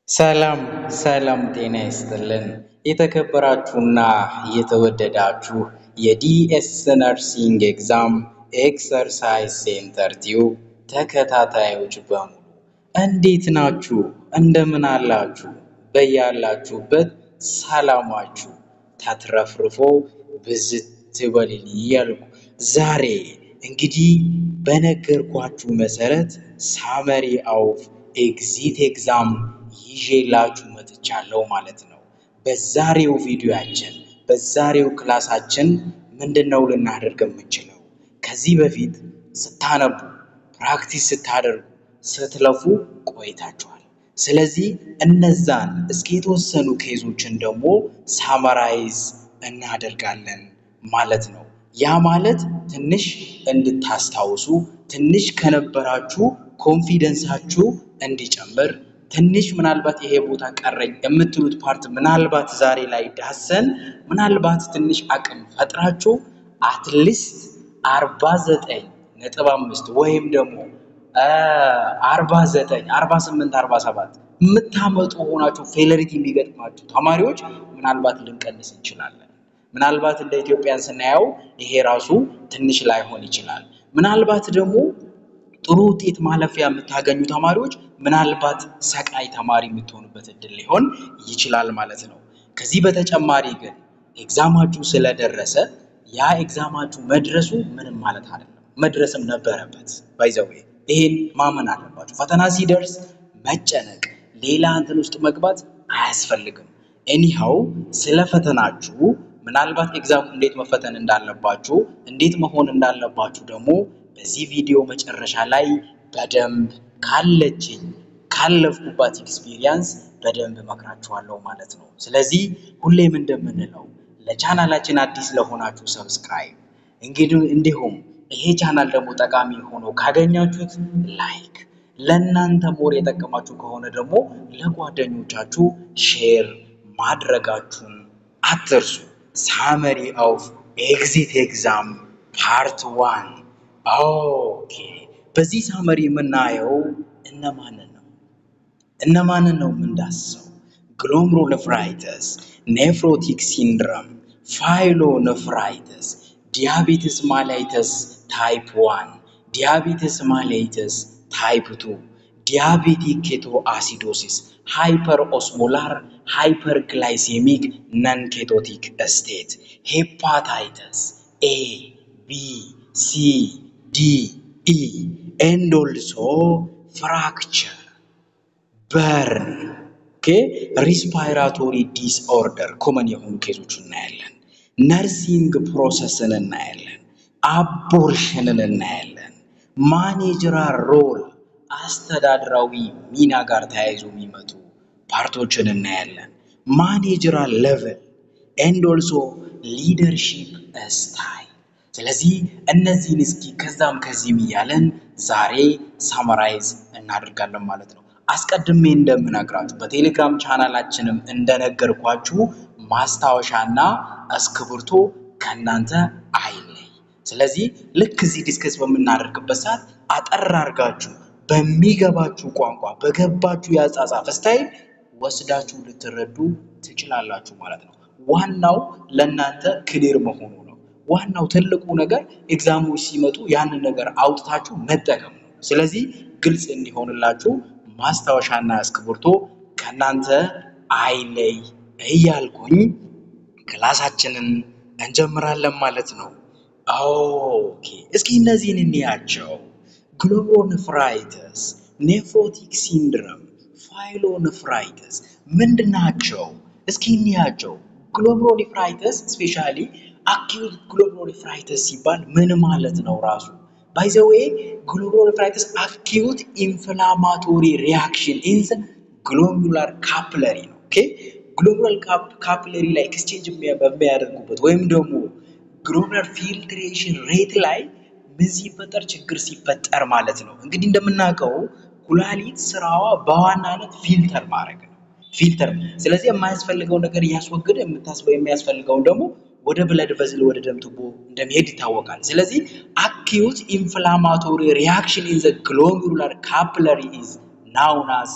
ሰላም ሰላም ጤና ይስጥልን የተከበራችሁና የተወደዳችሁ የዲኤስ ነርሲንግ ኤግዛም ኤክሰርሳይዝ ሴንተር ቲዩብ ተከታታዮች በሙሉ እንዴት ናችሁ? እንደምን አላችሁ? በያላችሁበት ሰላማችሁ ተትረፍርፎ ብዝት ይበልልኝ እያልኩ ዛሬ እንግዲህ በነገርኳችሁ መሰረት ሳመሪ አውፍ ኤግዚት ኤግዛም ይዤላችሁ መጥቻለሁ ማለት ነው። በዛሬው ቪዲዮያችን በዛሬው ክላሳችን ምንድን ነው ልናደርግ የምንችለው? ከዚህ በፊት ስታነቡ ፕራክቲስ ስታደርጉ ስትለፉ ቆይታችኋል። ስለዚህ እነዛን እስኪ የተወሰኑ ኬዞችን ደግሞ ሳመራይዝ እናደርጋለን ማለት ነው። ያ ማለት ትንሽ እንድታስታውሱ ትንሽ ከነበራችሁ ኮንፊደንሳችሁ እንዲጨምር ትንሽ ምናልባት ይሄ ቦታ ቀረኝ የምትሉት ፓርት ምናልባት ዛሬ ላይ ዳሰን ምናልባት ትንሽ አቅም ፈጥራችሁ አትሊስት አርባ ዘጠኝ ነጥብ አምስት ወይም ደግሞ አርባ ዘጠኝ አርባ ስምንት አርባ ሰባት የምታመጡ ሆናችሁ ፌለሪቲ የሚገጥማችሁ ተማሪዎች ምናልባት ልንቀንስ እንችላለን። ምናልባት እንደ ኢትዮጵያን ስናየው ይሄ ራሱ ትንሽ ላይሆን ይችላል። ምናልባት ደግሞ ጥሩ ውጤት ማለፊያ የምታገኙ ተማሪዎች ምናልባት ሰቃይ ተማሪ የምትሆኑበት እድል ሊሆን ይችላል ማለት ነው። ከዚህ በተጨማሪ ግን ኤግዛማችሁ ስለደረሰ ያ ኤግዛማችሁ መድረሱ ምንም ማለት አይደለም። መድረስም ነበረበት። ባይዘዌ ይሄን ማመን አለባችሁ። ፈተና ሲደርስ መጨነቅ፣ ሌላ እንትን ውስጥ መግባት አያስፈልግም። ኤኒሃው ስለ ፈተናችሁ ምናልባት ኤግዛሙ እንዴት መፈተን እንዳለባችሁ እንዴት መሆን እንዳለባችሁ ደግሞ በዚህ ቪዲዮ መጨረሻ ላይ በደንብ ካለችኝ ካለፍኩባት ኤክስፒሪየንስ በደንብ እመክራችኋለሁ ማለት ነው። ስለዚህ ሁሌም እንደምንለው ለቻናላችን አዲስ ለሆናችሁ ሰብስክራይብ፣ እንግዲህ እንዲሁም ይሄ ቻናል ደግሞ ጠቃሚ ሆኖ ካገኛችሁት ላይክ፣ ለእናንተ ሞር የጠቀማችሁ ከሆነ ደግሞ ለጓደኞቻችሁ ሼር ማድረጋችሁን አትርሱ። ሳመሪ ኦፍ ኤግዚት ኤግዛም ፓርት ዋን ኦኬ። በዚህ ሳመሪ የምናየው እነማንን ነው? እነማንን ነው የምንዳስሰው? ግሎምሩሎኔፍራይተስ፣ ኔፍሮቲክ ሲንድረም፣ ፋይሎኔፍራይተስ፣ ዲያቤትስ ማላይተስ ታይፕ ዋን፣ ዲያቤትስ ማላይተስ ታይፕ ቱ፣ ዲያቤቲክ ኬቶ አሲዶሲስ፣ ሃይፐር ኦስሞላር ሃይፐር ግላይሴሚክ ነን ኬቶቲክ ስቴት፣ ሄፓታይተስ ኤ ቢ ሲ ዲ ኢ ኤንድ ኦልሶ ፍራክቸር በርን ኦኬ ሪስፓይራቶሪ ዲስኦርደር ኮመን የሆኑ ኬዞች እናያለን። ነርሲንግ ፕሮሰስን እናያለን። አቦርሽንን እናያለን። ማኔጀራል ሮል አስተዳድራዊ ሚና ጋር ተያይዞ የሚመጡ ፓርቶችን እናያለን። ማኔጀራል ሌቨል ኤንድ ኦልሶ ሊደርሺፕ ስታይል። ስለዚህ እነዚህን እስኪ ከዛም ከዚህም እያለን ዛሬ ሳመራይዝ እናደርጋለን ማለት ነው። አስቀድሜ እንደምነግራችሁ በቴሌግራም ቻናላችንም እንደነገርኳችሁ ማስታወሻና እስክብርቶ ከእናንተ አይለይ። ስለዚህ ልክ እዚህ ዲስከስ በምናደርግበት ሰዓት አጠር አድርጋችሁ በሚገባችሁ ቋንቋ በገባችሁ የአጻጻፍ ስታይል ወስዳችሁ ልትረዱ ትችላላችሁ ማለት ነው። ዋናው ለእናንተ ክሊር መሆኑ ነው። ዋናው ትልቁ ነገር ኤግዛሞች ሲመጡ ያንን ነገር አውጥታችሁ መጠቀም ነው። ስለዚህ ግልጽ እንዲሆንላችሁ ማስታወሻና እስክብርቶ ከእናንተ አይለይ እያልኩኝ ክላሳችንን እንጀምራለን ማለት ነው። ኦኬ እስኪ እነዚህን እንያቸው። ግሎሜሩሎኔፍራይተስ፣ ኔፍሮቲክ ሲንድረም፣ ፋይሎኔፍራይተስ ምንድን ናቸው? እስኪ እንያቸው። ግሎሜሩሎኔፍራይተስ ስፔሻሊ አኪዩት ግሎሜሩሎኔፍራይተስ ሲባል ምን ማለት ነው ራሱ? ባይ ዘ ዌይ ግሎሜሩሎኔፍራይተስ አኪዩት ኢንፍላማቶሪ ሪያክሽን ኢን ዘ ግሎሜሩላር ካፕለሪ ነው። ኦኬ ግሎሜሩላር ካፕለሪ ላይ ኤክስቼንጅ በሚያደርጉበት ወይም ደግሞ ግሎሜሩላር ፊልትሬሽን ሬት ላይ ምን ሲፈጠር ችግር ሲፈጠር ማለት ነው። እንግዲህ እንደምናውቀው ኩላሊት ስራዋ በዋናነት ፊልተር ማድረግ ነው። ፊልተር ስለዚህ የማያስፈልገው ነገር እያስወገደ የምታስበው የሚያስፈልገውን ደግሞ ወደ ብለድ ቨዝል ወደ ደም ቱቦ እንደሚሄድ ይታወቃል። ስለዚህ አኪዩት ኢንፍላማቶሪ ሪያክሽን ኢን ዘ ግሎሜሩላር ካፕለሪ ኢዝ ናውን አስ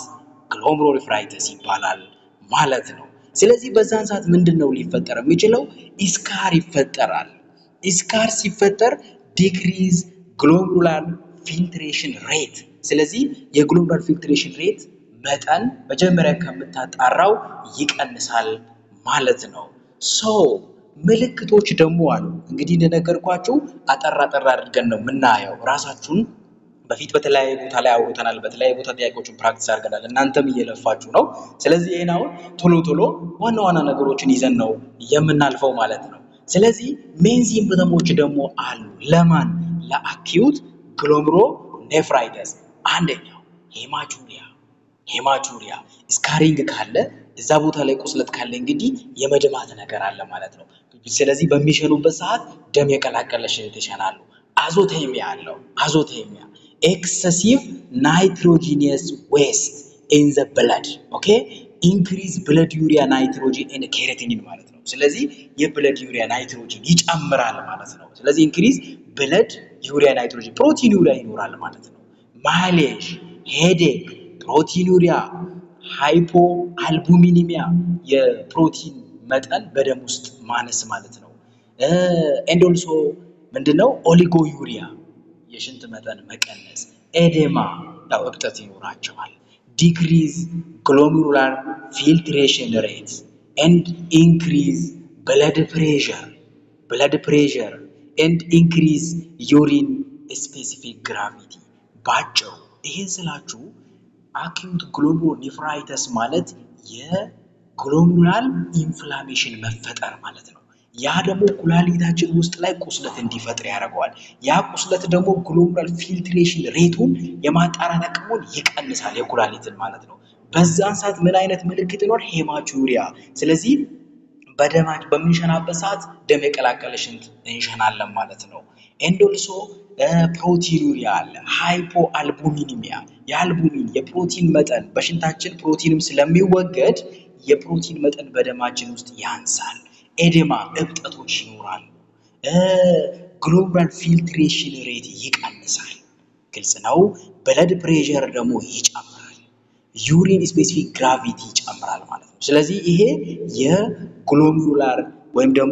ግሎሜሩሎኔፍራይተስ ይባላል ማለት ነው። ስለዚህ በዛን ሰዓት ምንድን ነው ሊፈጠር የሚችለው? ኢስካር ይፈጠራል። ኢስካር ሲፈጠር ዲክሪዝ ግሎሜሩላር ፊልትሬሽን ሬት። ስለዚህ የግሎሜሩላር ፊልትሬሽን ሬት መጠን መጀመሪያ ከምታጣራው ይቀንሳል ማለት ነው። ሶ ምልክቶች ደግሞ አሉ። እንግዲህ እንደነገርኳችሁ አጠር አጠር አድርገን ነው የምናየው። ራሳችሁን በፊት በተለያየ ቦታ ላይ አውርተናል። በተለያየ ቦታ ጥያቄዎችን ፕራክቲስ አድርገናል። እናንተም እየለፋችሁ ነው። ስለዚህ ይህን አሁን ቶሎ ቶሎ ዋና ዋና ነገሮችን ይዘን ነው የምናልፈው ማለት ነው። ስለዚህ ሜን ሲምፕተሞች ደግሞ አሉ። ለማን? ለአኪዩት ግሎሜሮ ኔፍራይተስ አንደኛው ሄማቹሪያ ሄማቹሪያ ስካሪንግ ካለ እዛ ቦታ ላይ ቁስለት ካለ እንግዲህ የመድማት ነገር አለ ማለት ነው። ስለዚህ በሚሸኑበት ሰዓት ደም የቀላቀለ ሽንት ይሸናሉ። አዞቴሚያ አለው። አዞቴሚያ ኤክሰሲቭ ናይትሮጂኒየስ ዌስት ኢን ዘ ብለድ ኦኬ ኢንክሪዝ ብለድ ዩሪያ ናይትሮጂን ኤንድ ኬራቲኒን ማለት ነው። ስለዚህ የብለድ ዩሪያ ናይትሮጂን ይጨምራል ማለት ነው። ስለዚህ ኢንክሪዝ ብለድ ዩሪያ ናይትሮጂን ፕሮቲን ዩሪያ ይኖራል ማለት ነው። ማሌዥ ሄዴክ ፕሮቲን ዩሪያ ሃይፖ አልቡሚኒሚያ የፕሮቲን መጠን በደም ውስጥ ማነስ ማለት ነው። ኤንድ ኦልሶ ምንድነው ኦሊጎ ዩሪያ የሽንት መጠን መቀነስ፣ ኤዴማ ያው እብጠት ይኖራቸዋል። ዲክሪዝ ግሎሜሩላር ፊልትሬሽን ሬት ኤንድ ኢንክሪዝ ብለድ ፕሬሸር ብለድ ፕሬሸር ኤንድ ኢንክሪዝ ዩሪን ስፔሲፊክ ግራቪቲ። ባጭሩ ይህን ስላችሁ አኪዩት ግሎሜሩሎኔፍራይተስ ማለት የግሎሜሩላር ኢንፍላሜሽን መፈጠር ማለት ነው። ያ ደግሞ ኩላሊታችን ውስጥ ላይ ቁስለት እንዲፈጥር ያደርገዋል። ያ ቁስለት ደግሞ ግሎሜሩላር ፊልትሬሽን ሬቱን የማጣራት አቅሙን ይቀንሳል፣ የኩላሊትን ማለት ነው። በዛን ሰዓት ምን አይነት ምልክት ይኖር? ሄማቹሪያ። ስለዚህ በደማች በምንሸናበት ሰዓት ደም የቀላቀለ ሽንት እንሸናለን ማለት ነው። ኤንዶልሶ ፕሮቲን ዩሪያ አለ። ሃይፖ አልቡሚኒሚያ የአልቡሚን የፕሮቲን መጠን በሽንታችን ፕሮቲንም ስለሚወገድ የፕሮቲን መጠን በደማችን ውስጥ ያንሳል። ኤዴማ እብጠቶች ይኖራሉ። ግሎሜሩላር ፊልትሬሽን ሬት ይቀንሳል። ግልጽ ነው። ብለድ ፕሬሸር ደግሞ ይጨምራል። ዩሪን ስፔሲፊክ ግራቪቲ ይጨምራል ማለት ነው። ስለዚህ ይሄ የግሎሜሩላር ወይም ደግሞ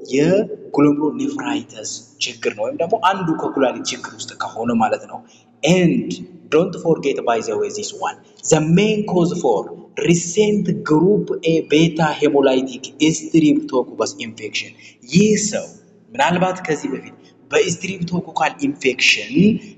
የግሎሜሩሎኔፍራይተስ ችግር ነው፣ ወይም ደግሞ አንዱ ከኩላሊት ችግር ውስጥ ከሆነ ማለት ነው። ኤንድ ዶንት ፎርጌት ባይ ዘ ዌይ ዚስ ዋን ዘ ሜን ኮዝ ፎር ሪሴንት ግሩፕ ኤ ቤታ ሄሞላይቲክ ስትሪፕቶኮከስ ኢንፌክሽን ይህ ሰው ምናልባት ከዚህ በፊት በስትሪፕቶኮካል ኢንፌክሽን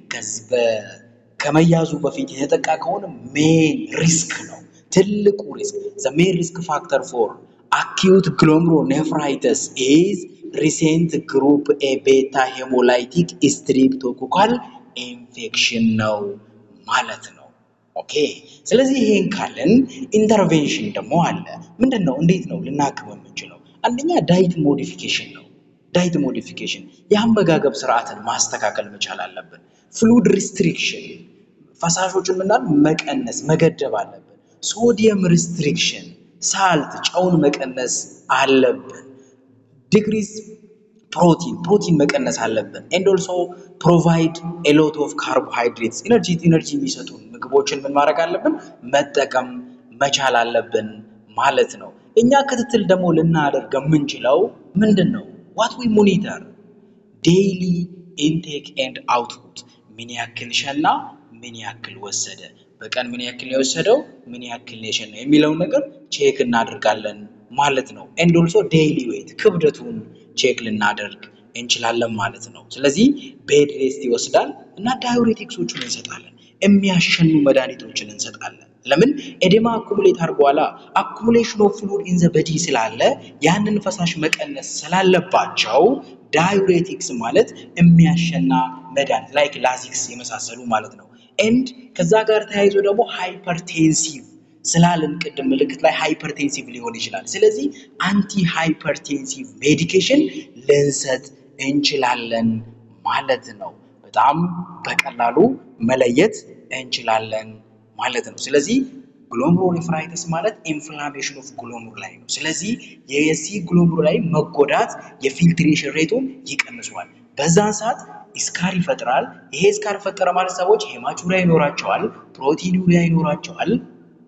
ከመያዙ በፊት የተጠቃ ከሆነ ሜን ሪስክ ነው፣ ትልቁ ሪስክ ዘ ሜን ሪስክ ፋክተር ፎር አኪዩት ግሎሜሩሎኔፍራይተስ ኢዝ ሪሴንት ግሩፕ ኤ ቤታ ሄሞላይቲክ ስትሪፕቶኮካል ኢንፌክሽን ነው ማለት ነው። ኦኬ ስለዚህ ይሄን ካለን ኢንተርቬንሽን ደግሞ አለ። ምንድን ነው? እንዴት ነው ልናክም የምንችለው? አንደኛ ዳይት ሞዲፊኬሽን ነው። ዳይት ሞዲፊኬሽን የአመጋገብ ስርዓትን ማስተካከል መቻል አለብን። ፍሉድ ሪስትሪክሽን ፈሳሾችን ምናል መቀነስ መገደብ አለብን። ሶዲየም ሪስትሪክሽን ሳልት ጨውን መቀነስ አለብን። ዲግሪዝ ፕሮቲን ፕሮቲን መቀነስ አለብን። ኤንድ ኦልሶ ፕሮቫይድ ኤሎት ኦፍ ካርቦሃይድሬትስ ኢነርጂ ኢነርጂ የሚሰጡን ምግቦችን ምን ማድረግ አለብን? መጠቀም መቻል አለብን ማለት ነው። እኛ ክትትል ደግሞ ልናደርግ የምንችለው ምንድን ነው? ዋት ዊ ሞኒተር ዴይሊ ኢንቴክ ኤንድ አውትፑት ምን ያክል ሸና፣ ምን ያክል ወሰደ፣ በቀን ምን ያክል ነው የወሰደው፣ ምን ያክል ነው የሸና የሚለውን ነገር ቼክ እናደርጋለን ማለት ነው። ኤንድ ኦልሶ ዴይሊ ዌይት ክብደቱን ቼክ ልናደርግ እንችላለን ማለት ነው። ስለዚህ ቤድ ሬስት ይወስዳል እና ዳዩሬቲክሶቹን እንሰጣለን። የሚያሸኑ መድኃኒቶችን እንሰጣለን። ለምን ኤዴማ አኩሙሌት አድርጓላ። አኩሙሌሽን ኦፍ ፍሉድ ኢን ዘ በዲ ስላለ ያንን ፈሳሽ መቀነስ ስላለባቸው ዳዩሬቲክስ ማለት የሚያሸና መድኃኒት ላይክ ላዚክስ የመሳሰሉ ማለት ነው። ኤንድ ከዛ ጋር ተያይዞ ደግሞ ሃይፐርቴንሲቭ ስላልን ቅድም ምልክት ላይ ሃይፐርቴንሲቭ ሊሆን ይችላል። ስለዚህ አንቲ ሃይፐርቴንሲቭ ሜዲኬሽን ልንሰጥ እንችላለን ማለት ነው። በጣም በቀላሉ መለየት እንችላለን ማለት ነው። ስለዚህ ግሎሜሩሎኔፍራይተስ ማለት ኢንፍላሜሽን ኦፍ ግሎሜሩል ላይ ነው። ስለዚህ የዚህ ግሎሜሩል ላይ መጎዳት የፊልትሬሽን ሬቱን ይቀንሷል። በዛን ሰዓት ስካር ይፈጥራል። ይሄ ስካር ፈጠረ ማለት ሰዎች ሄማቹሪያ ይኖራቸዋል፣ ፕሮቲን ዩሪያ ይኖራቸዋል።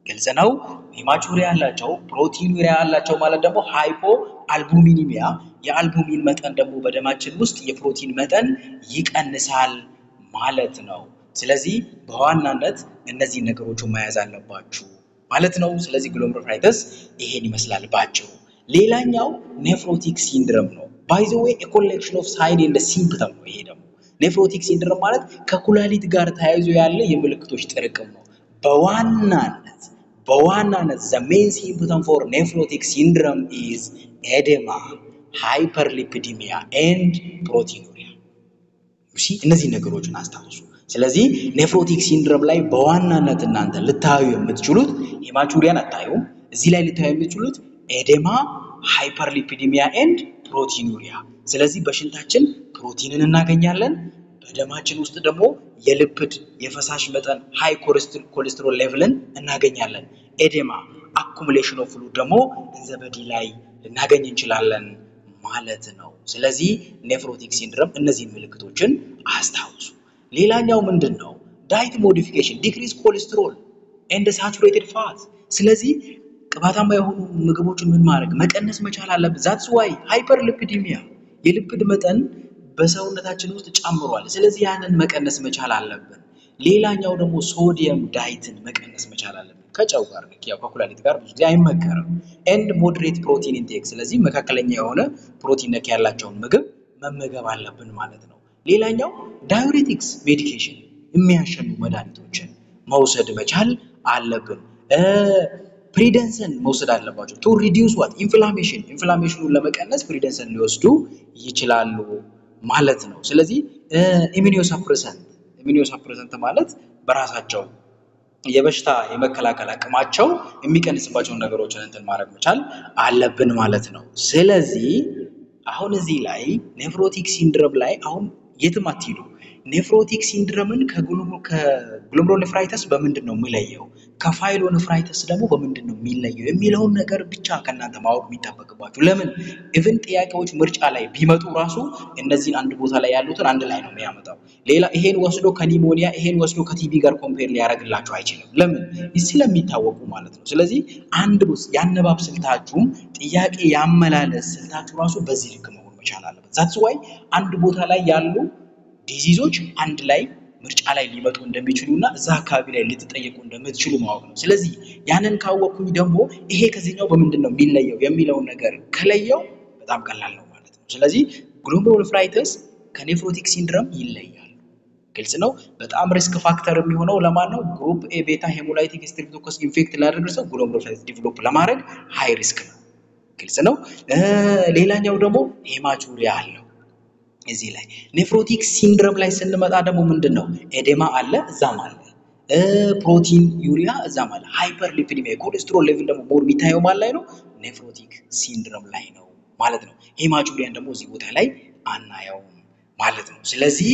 ግልጽ ነው። ሄማቹሪያ ያላቸው ፕሮቲኑሪያ ያላቸው ማለት ደግሞ ሃይፖ አልቡሚኒሚያ የአልቡሚን መጠን ደግሞ በደማችን ውስጥ የፕሮቲን መጠን ይቀንሳል ማለት ነው። ስለዚህ በዋናነት እነዚህ ነገሮች መያዝ አለባችሁ ማለት ነው። ስለዚህ ግሎሜሩሎኔፍራይተስ ይሄን ይመስላል ባጭሩ። ሌላኛው ኔፍሮቲክ ሲንድረም ነው። ባይ ዘ ዌይ ኮሌክሽን ኦፍ ሳይን ኤንድ ሲምፕተም ነው። ይሄ ደግሞ ኔፍሮቲክ ሲንድረም ማለት ከኩላሊት ጋር ተያይዞ ያለ የምልክቶች ጥርቅም ነው። በዋናነት በዋናነት ዘ ሜን ሲምፕተም ፎር ኔፍሮቲክ ሲንድረም ኢዝ ኤዴማ፣ ሃይፐርሊፒዲሚያ ኤንድ ፕሮቲኑሪያ። እነዚህ ነገሮችን አስታውሱ። ስለዚህ ኔፍሮቲክ ሲንድረም ላይ በዋናነት እናንተ ልታዩ የምትችሉት ሄማቹሪያን አታዩም። እዚህ ላይ ልታዩ የምትችሉት ኤዴማ፣ ሃይፐርሊፒዲሚያ ኤንድ ፕሮቲኑሪያ። ስለዚህ በሽንታችን ፕሮቲንን እናገኛለን። በደማችን ውስጥ ደግሞ የልፕድ የፈሳሽ መጠን ሃይ ኮሌስትሮል ሌቭልን እናገኛለን። ኤዴማ አኩሙሌሽን ኦፍ ፍሉድ ደግሞ እንዘበዲ ላይ ልናገኝ እንችላለን ማለት ነው። ስለዚህ ኔፍሮቲክ ሲንድረም እነዚህን ምልክቶችን አስታውሱ። ሌላኛው ምንድን ነው? ዳይት ሞዲፊኬሽን ዲክሪዝ ኮሌስትሮል ኤንድ ሳቹሬትድ ፋት። ስለዚህ ቅባታማ የሆኑ ምግቦችን ምን ማድረግ መቀነስ መቻል አለብን። ዛትስ ዋይ ሃይፐር ሊፒዲሚያ የሊፒድ መጠን በሰውነታችን ውስጥ ጨምሯል። ስለዚህ ያንን መቀነስ መቻል አለብን። ሌላኛው ደግሞ ሶዲየም ዳይትን መቀነስ መቻል አለብን። ከጨው ጋር ያው ከኩላሊት ጋር ብዙ ጊዜ አይመከርም። ኤንድ ሞድሬት ፕሮቲን ኢንቴክ፣ ስለዚህ መካከለኛ የሆነ ፕሮቲን ነክ ያላቸውን ምግብ መመገብ አለብን ማለት ነው። ሌላኛው ዳዩሬቲክስ ሜዲኬሽን የሚያሸኑ መድኃኒቶችን መውሰድ መቻል አለብን። ፕሪደንሰን መውሰድ አለባቸው። ቱ ሪዲዩስ ዋት ኢንፍላሜሽን ኢንፍላሜሽኑን ለመቀነስ ፕሪደንሰን ሊወስዱ ይችላሉ ማለት ነው። ስለዚህ ኢሚኒዮሳፕሬሰንት ኢሚኒዮሳፕሬሰንት ማለት በራሳቸው የበሽታ የመከላከል አቅማቸው የሚቀንስባቸውን ነገሮችን እንትን ማድረግ መቻል አለብን ማለት ነው። ስለዚህ አሁን እዚህ ላይ ኔፍሮቲክ ሲንድረም ላይ አሁን የትም አትሂዱ። ኔፍሮቲክ ሲንድረምን ከግሎሜሩሎኔፍራይተስ በምንድን ነው የሚለየው? ከፋይሎኔፍራይተስ ደግሞ በምንድን ነው የሚለየው የሚለውን ነገር ብቻ ከእናንተ ማወቅ የሚጠበቅባችሁ። ለምን ኢቭን ጥያቄዎች ምርጫ ላይ ቢመጡ ራሱ እነዚህን አንድ ቦታ ላይ ያሉትን አንድ ላይ ነው የሚያመጣው። ሌላ ይሄን ወስዶ ከኒሞኒያ ይሄን ወስዶ ከቲቢ ጋር ኮምፔር ሊያደርግላችሁ አይችልም። ለምን ስለሚታወቁ ማለት ነው። ስለዚህ አንድ የአነባብ ስልታችሁም ጥያቄ ያመላለስ ስልታችሁ ራሱ በዚህ ልክ መሆን መቻል አለበት። ዛትስ ዋይ አንድ ቦታ ላይ ያሉ ዲዚዞች አንድ ላይ ምርጫ ላይ ሊመጡ እንደሚችሉ እና እዛ አካባቢ ላይ ልትጠየቁ እንደምትችሉ ማወቅ ነው። ስለዚህ ያንን ካወቅኩኝ ደግሞ ይሄ ከዚህኛው በምንድን ነው የሚለየው የሚለውን ነገር ከለየው በጣም ቀላል ነው ማለት ነው። ስለዚህ ግሎሜሩሎኔፍራይተስ ከኔፍሮቲክ ሲንድረም ይለያል። ግልጽ ነው። በጣም ሪስክ ፋክተር የሚሆነው ለማን ነው? ግሩፕ ኤ ቤታ ሄሞላይቲክ ስትሬፕቶኮከስ ኢንፌክት ላደረገ ሰው ግሎሜሩሎኔፍራይተስ ዲቨሎፕ ለማድረግ ሃይ ሪስክ ነው። ግልጽ ነው። ሌላኛው ደግሞ ሄማቹሪያ አለው። እዚህ ላይ ኔፍሮቲክ ሲንድረም ላይ ስንመጣ ደግሞ ምንድን ነው ኤዴማ አለ እዛም አለ ፕሮቲን ዩሪያ እዛም አለ ሃይፐር ሊፒዲሚያ የኮሌስትሮል ሌቭል ደግሞ ሞር የሚታየው ማን ላይ ነው ኔፍሮቲክ ሲንድረም ላይ ነው ማለት ነው ሄማቹሪያን ደግሞ እዚህ ቦታ ላይ አናየውም ማለት ነው ስለዚህ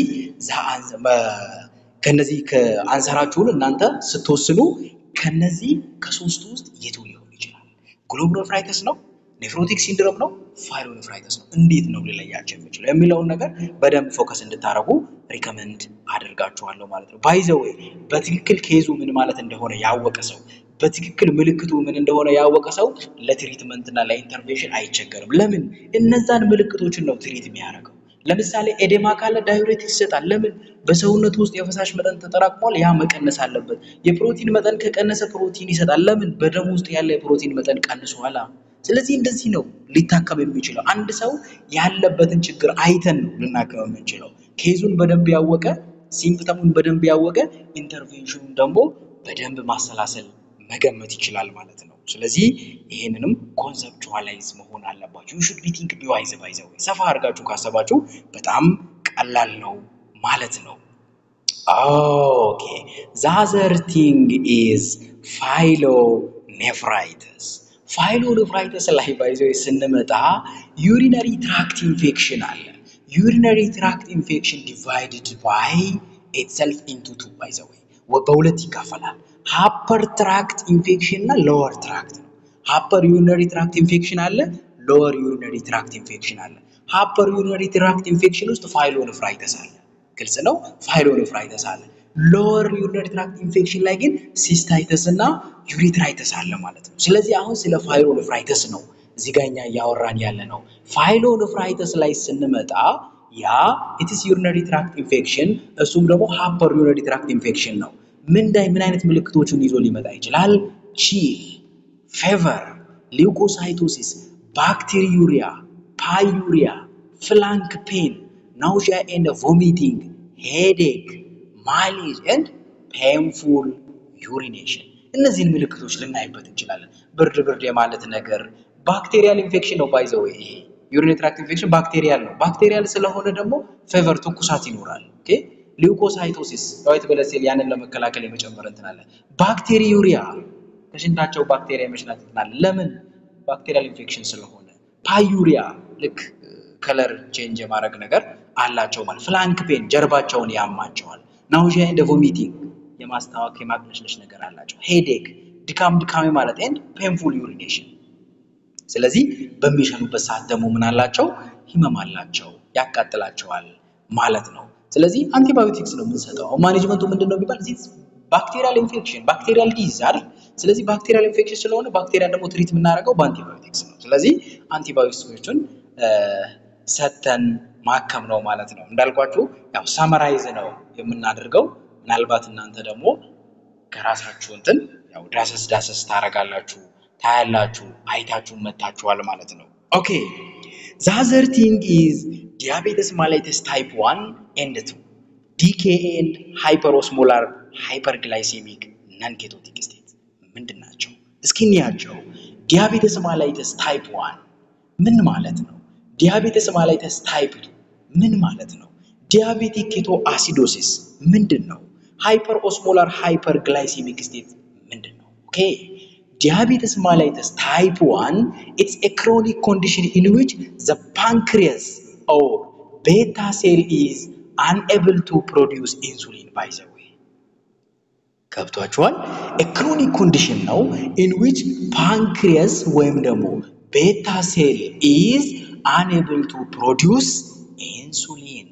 ከነዚህ ከአንሰራችሁን እናንተ ስትወስኑ ከነዚህ ከሶስቱ ውስጥ የቱ ሊሆን ይችላል ግሎሜሩሎኔፍራይተስ ነው ኔፍሮቲክ ሲንድሮም ነው ፋይሎኔፍራይተስ ነው እንዴት ነው ሊለያቸው የሚችለው የሚለውን ነገር በደንብ ፎከስ እንድታደርጉ ሪከመንድ አደርጋችኋለሁ ማለት ነው። ባይዘዌ በትክክል ኬዙ ምን ማለት እንደሆነ ያወቀ ሰው በትክክል ምልክቱ ምን እንደሆነ ያወቀ ሰው ለትሪትመንት እና ለኢንተርቬንሽን አይቸገርም። ለምን እነዛን ምልክቶችን ነው ትሪት የሚያደርገው። ለምሳሌ ኤዴማ ካለ ዳዩሬቲክስ ይሰጣል። ለምን በሰውነቱ ውስጥ የፈሳሽ መጠን ተጠራቅሟል፣ ያ መቀነስ አለበት። የፕሮቲን መጠን ከቀነሰ ፕሮቲን ይሰጣል። ለምን በደም ውስጥ ያለ የፕሮቲን መጠን ቀንሷል። ስለዚህ እንደዚህ ነው ሊታከም የሚችለው። አንድ ሰው ያለበትን ችግር አይተን ነው ልናከም የምንችለው። ኬዙን በደንብ ያወቀ፣ ሲምፕተሙን በደንብ ያወቀ፣ ኢንተርቬንሽኑን ደግሞ በደንብ ማሰላሰል መገመት ይችላል ማለት ነው። ስለዚህ ይህንንም ኮንሰፕቹዋላይዝ መሆን አለባችሁ። ዩ ሹድ ቢ ቲንክ ቢ ዋይዝ ባይ ዘ ዌይ ሰፋ አድርጋችሁ ካሰባችሁ በጣም ቀላል ነው ማለት ነው። ኦኬ ዛዘር ቲንግ ኢዝ ፋይሎኔፍራይተስ ፋይሎኔፍራይተስ ላይ ባይዘው ስንመጣ ዩሪነሪ ትራክት ኢንፌክሽን አለ። ዩሪነሪ ትራክት ኢንፌክሽን ዲቫይድድ ባይ ኢትሰልፍ ኢንቱ ቱ ባይዘው በሁለት ይካፈላል። ሃፐር ትራክት ኢንፌክሽን እና ሎወር ትራክት ነው። ሃፐር ዩሪነሪ ትራክት ኢንፌክሽን አለ፣ ሎወር ዩሪነሪ ትራክት ኢንፌክሽን አለ። ሃፐር ዩሪነሪ ትራክት ኢንፌክሽን ውስጥ ፋይሎኔፍራይተስ አለ። ግልጽ ነው። ፋይሎኔፍራይተስ አለ። ሎወር ዩሪነሪ ትራክት ኢንፌክሽን ላይ ግን ሲስታይተስ እና ዩሪትራይተስ አለ ማለት ነው። ስለዚህ አሁን ስለ ፋይሎኔፍራይተስ ነው እዚህ ጋር እኛ እያወራን ያለ ነው። ፋይሎኔፍራይተስ ላይ ስንመጣ ያ ኢትስ ዩሪነሪ ትራክት ኢንፌክሽን እሱም ደግሞ ሃፐር ዩሪነሪ ትራክት ኢንፌክሽን ነው። ምን ላይ ምን አይነት ምልክቶችን ይዞ ሊመጣ ይችላል? ቺል፣ ፌቨር፣ ሊውኮሳይቶሲስ፣ ባክቴሪዩሪያ፣ ፓዩሪያ፣ ፍላንክ ፔን፣ ናውሺያ ኤንድ ቮሚቲንግ፣ ሄዴክ፣ ማሊዝ ኤንድ ፔንፉል ዩሪኔሽን እነዚህን ምልክቶች ልናይበት እንችላለን። ብርድ ብርድ የማለት ነገር ባክቴሪያል ኢንፌክሽን ነው ባይዘው ይሄ ዩሪነሪ ትራክት ኢንፌክሽን ባክቴሪያል ነው። ባክቴሪያል ስለሆነ ደግሞ ፌቨር ትኩሳት ይኖራል። ኦኬ ሊውኮሳይቶሲስ ዋይት ብለድ ሴል ያንን ለመከላከል የመጨመር እንትን አለ። ባክቴሪዩሪያ ከሽንታቸው ባክቴሪያ የመሽናት እንትን አለ። ለምን ባክቴሪያል ኢንፌክሽን ስለሆነ። ፓዩሪያ ልክ ከለር ቼንጅ የማድረግ ነገር አላቸው ማለት። ፍላንክ ፔን ጀርባቸውን ያማቸዋል። ናውዣ ኤንድ ቮሚቲንግ የማስታወክ የማቅለሽለሽ ነገር አላቸው። ሄዴክ ድካም ድካሜ ማለት ኤንድ ፔንፉል ዩሪኔሽን ስለዚህ በሚሸኑበት ሰዓት ደግሞ ምን አላቸው? ህመም አላቸው፣ ያቃጥላቸዋል ማለት ነው። ስለዚህ አንቲባዮቲክስ ነው የምንሰጠው። ማኔጅመንቱ ምንድን ነው ቢባል እዚህ ባክቴሪያል ኢንፌክሽን ባክቴሪያል ዲዝ አይደል? ስለዚህ ባክቴሪያል ኢንፌክሽን ስለሆነ ባክቴሪያ ደግሞ ትሪት የምናደርገው በአንቲባዮቲክስ ነው። ስለዚህ አንቲባዮቲክሶችን ሰተን ማከም ነው ማለት ነው። እንዳልኳችሁ ያው ሳመራይዝ ነው የምናደርገው። ምናልባት እናንተ ደግሞ ከራሳችሁ እንትን ያው ዳሰስ ዳሰስ ታደርጋላችሁ ታያላችሁ አይታችሁ መታችኋል ማለት ነው። ኦኬ ዛዘር ቲንግ ኢዝ ዲያቤተስ ማላይተስ ታይፕ ዋን ኤንድ ቱ ዲኬኤ ኤንድ ሃይፐሮስሞላር ሃይፐርግላይሴሚክ ነን ኬቶቲክ ስቴት ምንድን ናቸው? እስኪ እንያቸው። ዲያቤተስ ማላይተስ ታይፕ ዋን ምን ማለት ነው? ዲያቤተስ ማላይተስ ታይፕ ቱ ምን ማለት ነው? ዲያቤቲክ ኬቶ አሲዶሲስ ምንድን ነው? ሃይፐር ኦስሞላር ሃይፐርግላይሴሚክ ስቴት ምንድን ነው? ኦኬ Diabetes mellitus type 1, it's a chronic condition in which the pancreas or beta cell is unable to produce insulin by the way. ገብቷችኋል? a chronic condition ነው in which pancreas ወይም ደግሞ ቤታ ሴል is unable to produce insulin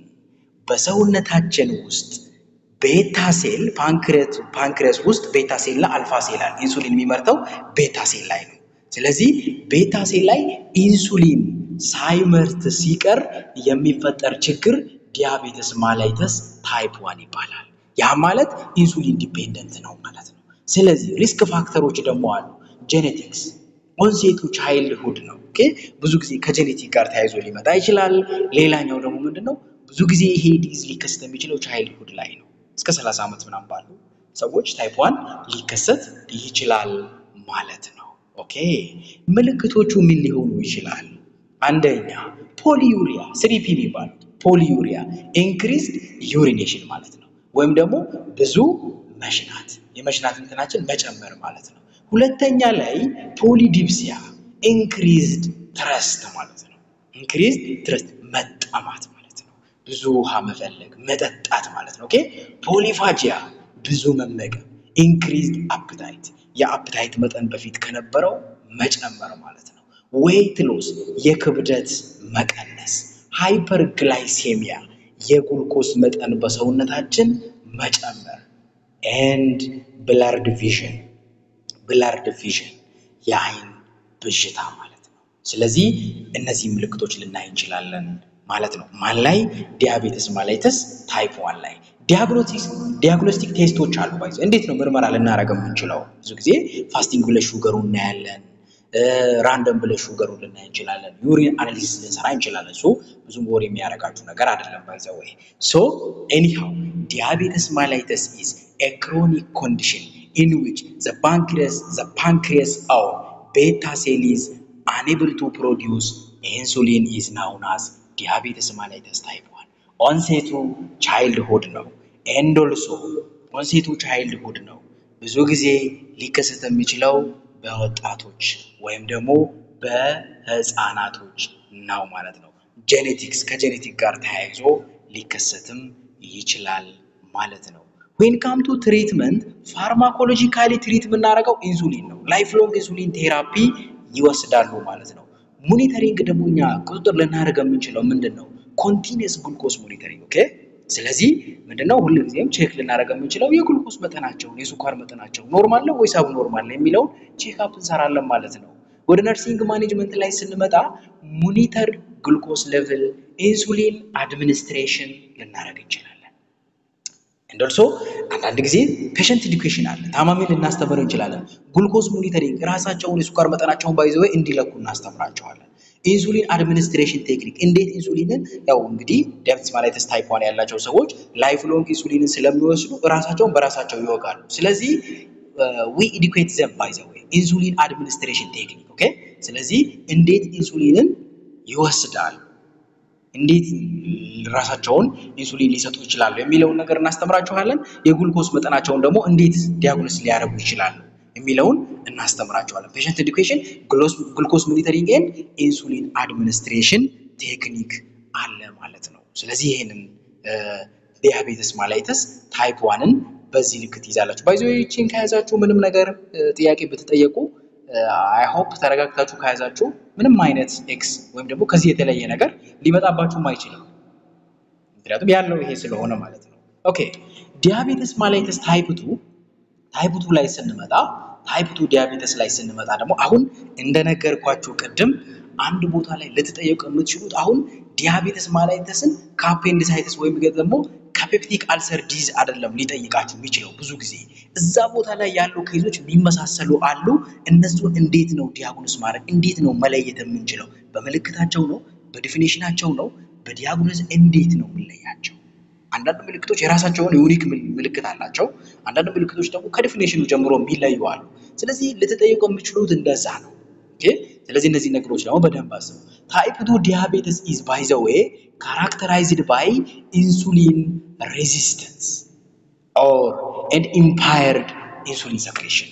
በሰውነታችን ውስጥ ቤታ ሴል ፓንክሪያስ ውስጥ ቤታ ሴል እና አልፋ ሴል አለ። ኢንሱሊን የሚመርተው ቤታ ሴል ላይ ነው። ስለዚህ ቤታ ሴል ላይ ኢንሱሊን ሳይመርት ሲቀር የሚፈጠር ችግር ዲያቤተስ ማላይተስ ታይፕ ዋን ይባላል። ያ ማለት ኢንሱሊን ዲፔንደንት ነው ማለት ነው። ስለዚህ ሪስክ ፋክተሮች ደግሞ አሉ። ጄኔቲክስ ኦንሴቱ ቻይልድሁድ ነው። ኦኬ ብዙ ጊዜ ከጄኔቲክ ጋር ተያይዞ ሊመጣ ይችላል። ሌላኛው ደግሞ ምንድን ነው? ብዙ ጊዜ ይሄ ዲዝ ሊከሰት የሚችለው ቻይልድሁድ ላይ ነው። እስከ 30 ዓመት ምናምን ባሉ ሰዎች ታይፕ ዋን ሊከሰት ይችላል ማለት ነው። ኦኬ ምልክቶቹ ምን ሊሆኑ ይችላል? አንደኛ ፖሊዩሪያ ስሪፒ የሚባሉት ፖሊዩሪያ ኢንክሪዝድ ዩሪኔሽን ማለት ነው። ወይም ደግሞ ብዙ መሽናት የመሽናት እንትናችን መጨመር ማለት ነው። ሁለተኛ ላይ ፖሊዲፕሲያ ኢንክሪዝድ ትረስት ማለት ነው። ኢንክሪዝድ ትረስት መጠማት ማለት ነው። ብዙ ውሃ መፈለግ መጠጣት ማለት ነው። ኦኬ ፖሊፋጂያ ብዙ መመገብ፣ ኢንክሪዝድ አፕታይት የአፕታይት መጠን በፊት ከነበረው መጨመር ማለት ነው። ዌይት ሎስ የክብደት መቀነስ፣ ሃይፐርግላይሴሚያ የጉልኮስ መጠን በሰውነታችን መጨመር ኤንድ ብለርድ ቪዥን ብለርድ ቪዥን የአይን ብዥታ ማለት ነው። ስለዚህ እነዚህ ምልክቶች ልናይ እንችላለን ማለት ነው። ማን ላይ? ዲያቤተስ ማላይተስ ታይፕ ዋን ላይ ዲያግኖስቲክ ቴስቶች አሉ። ባይዘ እንዴት ነው ምርመራ ልናደርገው የምንችለው? ብዙ ጊዜ ፋስቲንግ ብለሽ ሹገሩ እናያለን። ራንደም ብለሽ ሹገሩን ልናይ እንችላለን። ዩሪን አናሊሲስ ልንሰራ እንችላለን። ሶ ብዙም ወር የሚያደርጋችሁ ነገር አይደለም። ባይዘ ወይ ሶ ኤኒሃው ዲያቤተስ ማላይተስ ኢዝ ኤ ክሮኒክ ኮንዲሽን ኢን ዊች ዘ ፓንክሪያስ ዘ ፓንክሪያስ ኦር ቤታ ሴል ኢዝ unable to produce insulin is known as diabetes mellitus type 1 ኦንሴቱ ቻይልድሁድ ነው ኤንድ ኦልሶ ኦንሴቱ ቻይልድሁድ ነው ብዙ ጊዜ ሊከሰት የሚችለው በወጣቶች ወይም ደግሞ በህፃናቶች ነው ማለት ነው ጄኔቲክስ ከጄኔቲክ ጋር ተያይዞ ሊከሰትም ይችላል ማለት ነው ዌን ካም ቱ ትሪትመንት ፋርማኮሎጂካሊ ትሪት የምናደርገው ኢንሱሊን ነው ላይፍ ሎንግ ኢንሱሊን ቴራፒ ይወስዳሉ ማለት ነው። ሞኒተሪንግ ደግሞ እኛ ቁጥጥር ልናደርግ የምንችለው ምንድን ነው? ኮንቲኒየስ ግሉኮስ ሞኒተሪንግ ኦኬ። ስለዚህ ምንድነው ሁልጊዜም ቼክ ልናደርግ የምንችለው የግሉኮስ መጠናቸውን የስኳር መጠናቸው ኖርማል ነው ወይስ አብኖርማል ነው የሚለውን ቼክአፕ እንሰራለን ማለት ነው። ወደ ነርሲንግ ማኔጅመንት ላይ ስንመጣ ሞኒተር ግሉኮስ ሌቭል ኢንሱሊን አድሚኒስትሬሽን ልናደርግ እንችላለን። እንደርሶ አንዳንድ ጊዜ ፔሸንት ኤዱኬሽን አለ። ታማሚ ልናስተምር እንችላለን። ግሉኮስ ሞኒተሪንግ ራሳቸውን የስኳር መጠናቸውን ባይዘው እንዲለኩ እናስተምራቸዋለን። ኢንሱሊን አድሚኒስትሬሽን ቴክኒክ እንዴት ኢንሱሊንን ያው እንግዲህ ዲያቤቲስ ማላይተስ ታይፕ ዋን ያላቸው ሰዎች ላይፍ ሎንግ ኢንሱሊንን ስለሚወስዱ ራሳቸውን በራሳቸው ይወጋሉ። ስለዚህ ዊ ኢዱኬት ዘም ባይ ዘ ዌይ ኢንሱሊን አድሚኒስትሬሽን ቴክኒክ ኦኬ። ስለዚህ እንዴት ኢንሱሊንን ይወስዳሉ እንዴት ራሳቸውን ኢንሱሊን ሊሰጡ ይችላሉ የሚለውን ነገር እናስተምራችኋለን። የጉልኮስ መጠናቸውን ደግሞ እንዴት ዲያግኖስ ሊያደርጉ ይችላሉ የሚለውን እናስተምራቸዋለን። ፔሸንት ኤዱኬሽን፣ ግሉኮስ ሞኒተሪንግ ኤንድ ኢንሱሊን አድሚኒስትሬሽን ቴክኒክ አለ ማለት ነው። ስለዚህ ይህንን ዲያቤትስ ማላይተስ ታይፕ ዋንን በዚህ ልክ ትይዛላችሁ። ባይዞ ይችን ከያዛችሁ ምንም ነገር ጥያቄ ብትጠየቁ አይ ሆፕ ተረጋግታችሁ ከያዛችሁ ምንም አይነት ኤክስ ወይም ደግሞ ከዚህ የተለየ ነገር ሊመጣባችሁም አይችልም። ምክንያቱም ያለው ይሄ ስለሆነ ማለት ነው። ኦኬ ዲያቤትስ ማላይተስ ታይፕ ቱ ታይፕ ቱ ላይ ስንመጣ ታይፕ ቱ ዲያቤተስ ላይ ስንመጣ ደግሞ አሁን እንደነገርኳችሁ ቅድም አንድ ቦታ ላይ ልትጠየቁ የምትችሉት አሁን ዲያቤተስ ማላይተስን ከአፔንዲሳይተስ ወይም ደግሞ ከፔፕቲክ አልሰር ዲዝ አይደለም ሊጠይቃችሁ የሚችለው። ብዙ ጊዜ እዛ ቦታ ላይ ያሉ ኬዞች የሚመሳሰሉ አሉ። እነሱን እንዴት ነው ዲያግኖስ ማድረግ እንዴት ነው መለየት የምንችለው? በምልክታቸው ነው? በዲፊኔሽናቸው ነው? በዲያግኖስ እንዴት ነው የምንለያቸው? አንዳንድ ምልክቶች የራሳቸውን ዩኒክ ምልክት አላቸው። አንዳንድ ምልክቶች ደግሞ ከዲፊኔሽኑ ጀምሮ የሚለዩ አሉ። ስለዚህ ልትጠይቁ የምችሉት እንደዛ ነው። ኦኬ ስለዚህ እነዚህ ነገሮች ደግሞ በደንብ አስቡ። ታይፕ ቱ ዲያቤትስ ኢዝ ባይ ዘ ዌይ ካራክተራይዝድ ባይ ኢንሱሊን ሬዚስተንስ ኦር ኤንድ ኢምፓየርድ ኢንሱሊን ሰክሬሽን።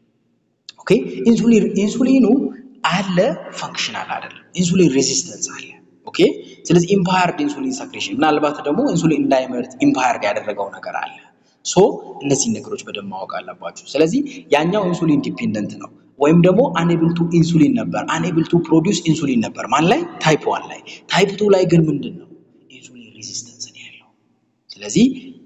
ኦኬ ኢንሱሊን ኢንሱሊኑ አለ ፈንክሽናል አይደለም። ኢንሱሊን ሬዚስተንስ አለ። ኦኬ ስለዚህ ኢምፓየርድ ኢንሱሊን ሰክሬሽን ምናልባት ደግሞ ኢንሱሊን እንዳይመርት ኢምፓየርድ ያደረገው ነገር አለ። ሶ እነዚህን ነገሮች በደንብ ማወቅ አለባችሁ። ስለዚህ ያኛው ኢንሱሊን ዲፔንደንት ነው ወይም ደግሞ አንኤብል ቱ ኢንሱሊን ነበር፣ አንኤብል ቱ ፕሮዲውስ ኢንሱሊን ነበር። ማን ላይ? ታይፕ ዋን ላይ። ታይፕ ቱ ላይ ግን ምንድን ነው? ኢንሱሊን ሬዚስተንስ ነው ያለው። ስለዚህ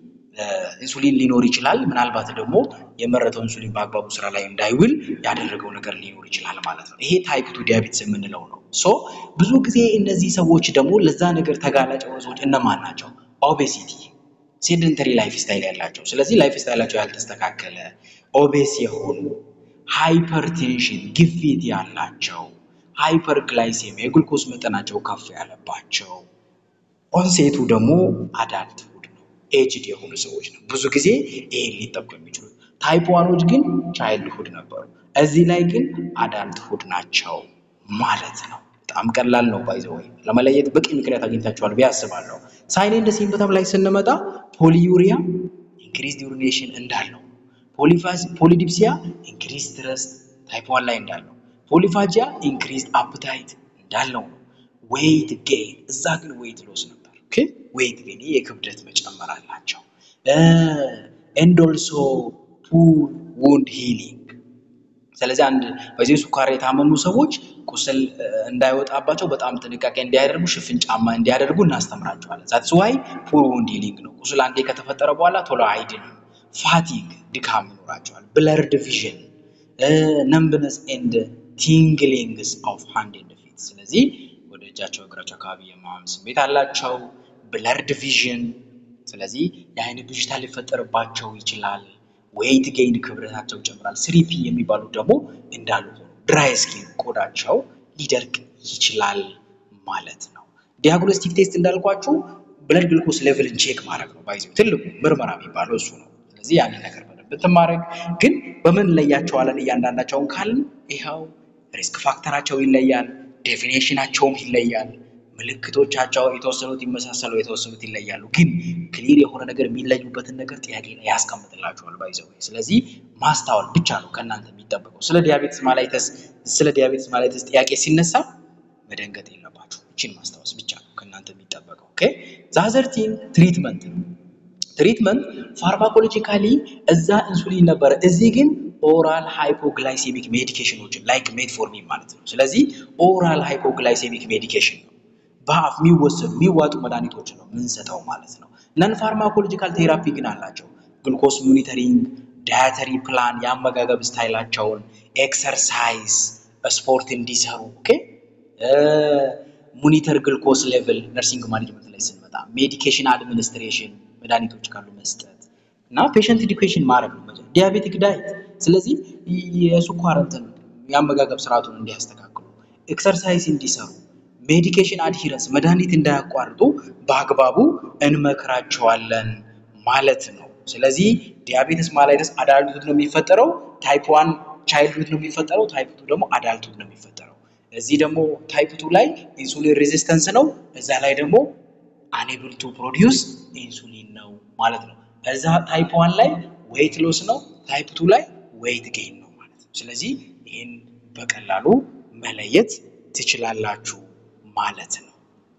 ኢንሱሊን ሊኖር ይችላል። ምናልባት ደግሞ የመረተው ኢንሱሊን በአግባቡ ስራ ላይ እንዳይውል ያደረገው ነገር ሊኖር ይችላል ማለት ነው። ይሄ ታይፕ ቱ ዲያቤትስ የምንለው ነው። ሶ ብዙ ጊዜ እነዚህ ሰዎች ደግሞ ለዛ ነገር ተጋላጭ የሆኑ ሰዎች እነማን ናቸው? ኦቤሲቲ፣ ሴደንተሪ ላይፍ ስታይል ያላቸው፣ ስለዚህ ላይፍ ስታይላቸው ያልተስተካከለ፣ ኦቤስ የሆኑ ሃይፐርቴንሽን ግፊት ያላቸው፣ ሃይፐር ግላይሴሚያ የግሉኮስ መጠናቸው ከፍ ያለባቸው፣ ኦንሴቱ ደግሞ አዳልት ሁድ ነው፣ ኤጅድ የሆኑ ሰዎች ነው። ብዙ ጊዜ ይሄን ሊጠቁ የሚችሉት ታይፕ ዋኖች ግን ቻይልድ ሁድ ነበሩ። እዚህ ላይ ግን አዳልት ሁድ ናቸው ማለት ነው። በጣም ቀላል ነው። ባይዘው ወይ ለመለየት በቂ ምክንያት አግኝታችኋል ብዬ አስባለሁ። ሳይን ኤንድ ሲምፕተም ላይ ስንመጣ ፖሊዩሪያ ኢንክሪዝድ ዩሪኔሽን እንዳለው ፖሊዲፕሲያ ኢንክሪዝ ትረስት ታይፕ ዋን ላይ እንዳለው፣ ፖሊፋጂያ ኢንክሪዝ አፕታይት እንዳለው ነው። ዌይት ጌን እዛ ግን ዌይት ሎስ ነበር። ኦኬ ዌይት ጌን የክብደት መጨመር አላቸው። ኤንድ ኦልሶ ፑር ውንድ ሂሊንግ። ስለዚህ አንድ በዚህ ሱካር የታመሙ ሰዎች ቁስል እንዳይወጣባቸው በጣም ጥንቃቄ እንዲያደርጉ ሽፍን ጫማ እንዲያደርጉ እናስተምራቸዋለን። ዛትስ ዋይ ፑር ውንድ ሂሊንግ ነው። ቁስል አንዴ ከተፈጠረ በኋላ ቶሎ አይድንም። ፋቲግ ድካም ይኖራቸዋል። ብለርድ ቪዥን፣ ነምብነስ ኤንድ ቲንግሊንግስ ኦፍ ሃንድ ኤንድ ፊት። ስለዚህ ወደ እጃቸው እግራቸው አካባቢ የማመም ስሜት አላቸው። ብለርድ ቪዥን፣ ስለዚህ የአይን ብዥታ ሊፈጠርባቸው ይችላል። ዌይት ጌይን ክብደታቸው ይጨምራል። ስሪፒ የሚባሉት ደግሞ እንዳሉ ሆኖ ድራይ ስኪን ቆዳቸው ሊደርቅ ይችላል ማለት ነው። ዲያግኖስቲክ ቴስት እንዳልኳችሁ ብለድ ግሉኮስ ሌቭልን ቼክ ማድረግ ነው። ባይዘው ትልቁ ምርመራ የሚባለው እሱ ነው። ስለዚህ ያንን ነገር በደንብ ብትማረግ ግን በምን ለያቸዋለን እያንዳንዳቸውን ካልን ይኸው ሪስክ ፋክተራቸው ይለያል፣ ዴፊኔሽናቸውም ይለያል፣ ምልክቶቻቸው የተወሰኑት ይመሳሰሉ፣ የተወሰኑት ይለያሉ። ግን ክሊር የሆነ ነገር የሚለዩበትን ነገር ጥያቄ ላይ ያስቀምጥላቸዋል። ባይዘው ስለዚህ ማስታወል ብቻ ነው ከእናንተ የሚጠበቀው። ስለ ዲያቤትስ ማላይተስ ስለ ዲያቤትስ ማላይተስ ጥያቄ ሲነሳ መደንገጥ የለባችሁ። እችን ማስታወስ ብቻ ነው ከእናንተ የሚጠበቀው። ኦኬ ዛዘርቲን ትሪትመንት ነው። ትሪትመንት ፋርማኮሎጂካሊ እዛ ኢንሱሊን ነበረ፣ እዚህ ግን ኦራል ሃይፖግላይሴሚክ ሜዲኬሽኖችን ላይክ ሜትፎርሚን ማለት ነው። ስለዚህ ኦራል ሃይፖግላይሴሚክ ሜዲኬሽን ነው። በአፍ የሚወሰዱ የሚዋጡ መድኃኒቶችን ነው የምንሰጠው ማለት ነው። ነን ፋርማኮሎጂካል ቴራፒ ግን አላቸው። ግሉኮስ ሞኒተሪንግ፣ ዳያተሪ ፕላን፣ የአመጋገብ ስታይላቸውን፣ ኤክሰርሳይዝ፣ ስፖርት እንዲሰሩ ኦኬ ሞኒተር ግልኮስ ሌቭል ነርሲንግ ማኔጅመንት ላይ ስንመጣ ሜዲኬሽን አድሚኒስትሬሽን መድኃኒቶች ካሉ መስጠት እና ፔሸንት ኢዱኬሽን ማድረግ ነው። ዲያቤቲክ ዳይት ስለዚህ የስኳር እንትን የአመጋገብ ስርዓቱን እንዲያስተካክሉ፣ ኤክሰርሳይዝ እንዲሰሩ፣ ሜዲኬሽን አድሂረንስ መድኃኒት እንዳያቋርጡ በአግባቡ እንመክራቸዋለን ማለት ነው። ስለዚህ ዲያቤትስ ማላይተስ አዳልትሁድ ነው የሚፈጠረው። ታይፕ ዋን ቻይልድሁድ ነው የሚፈጠረው። ታይፕ ቱ ደግሞ አዳልትሁድ ነው የሚፈጠረው። እዚህ ደግሞ ታይፕ ቱ ላይ ኢንሱሊን ሬዚስተንስ ነው። እዛ ላይ ደግሞ አንኤብል ቱ ፕሮዲውስ ኢንሱሊን ነው ማለት ነው። እዛ ታይፕ ዋን ላይ ዌይት ሎስ ነው። ታይፕ ቱ ላይ ዌይት ጌን ነው ማለት ነው። ስለዚህ ይህን በቀላሉ መለየት ትችላላችሁ ማለት ነው።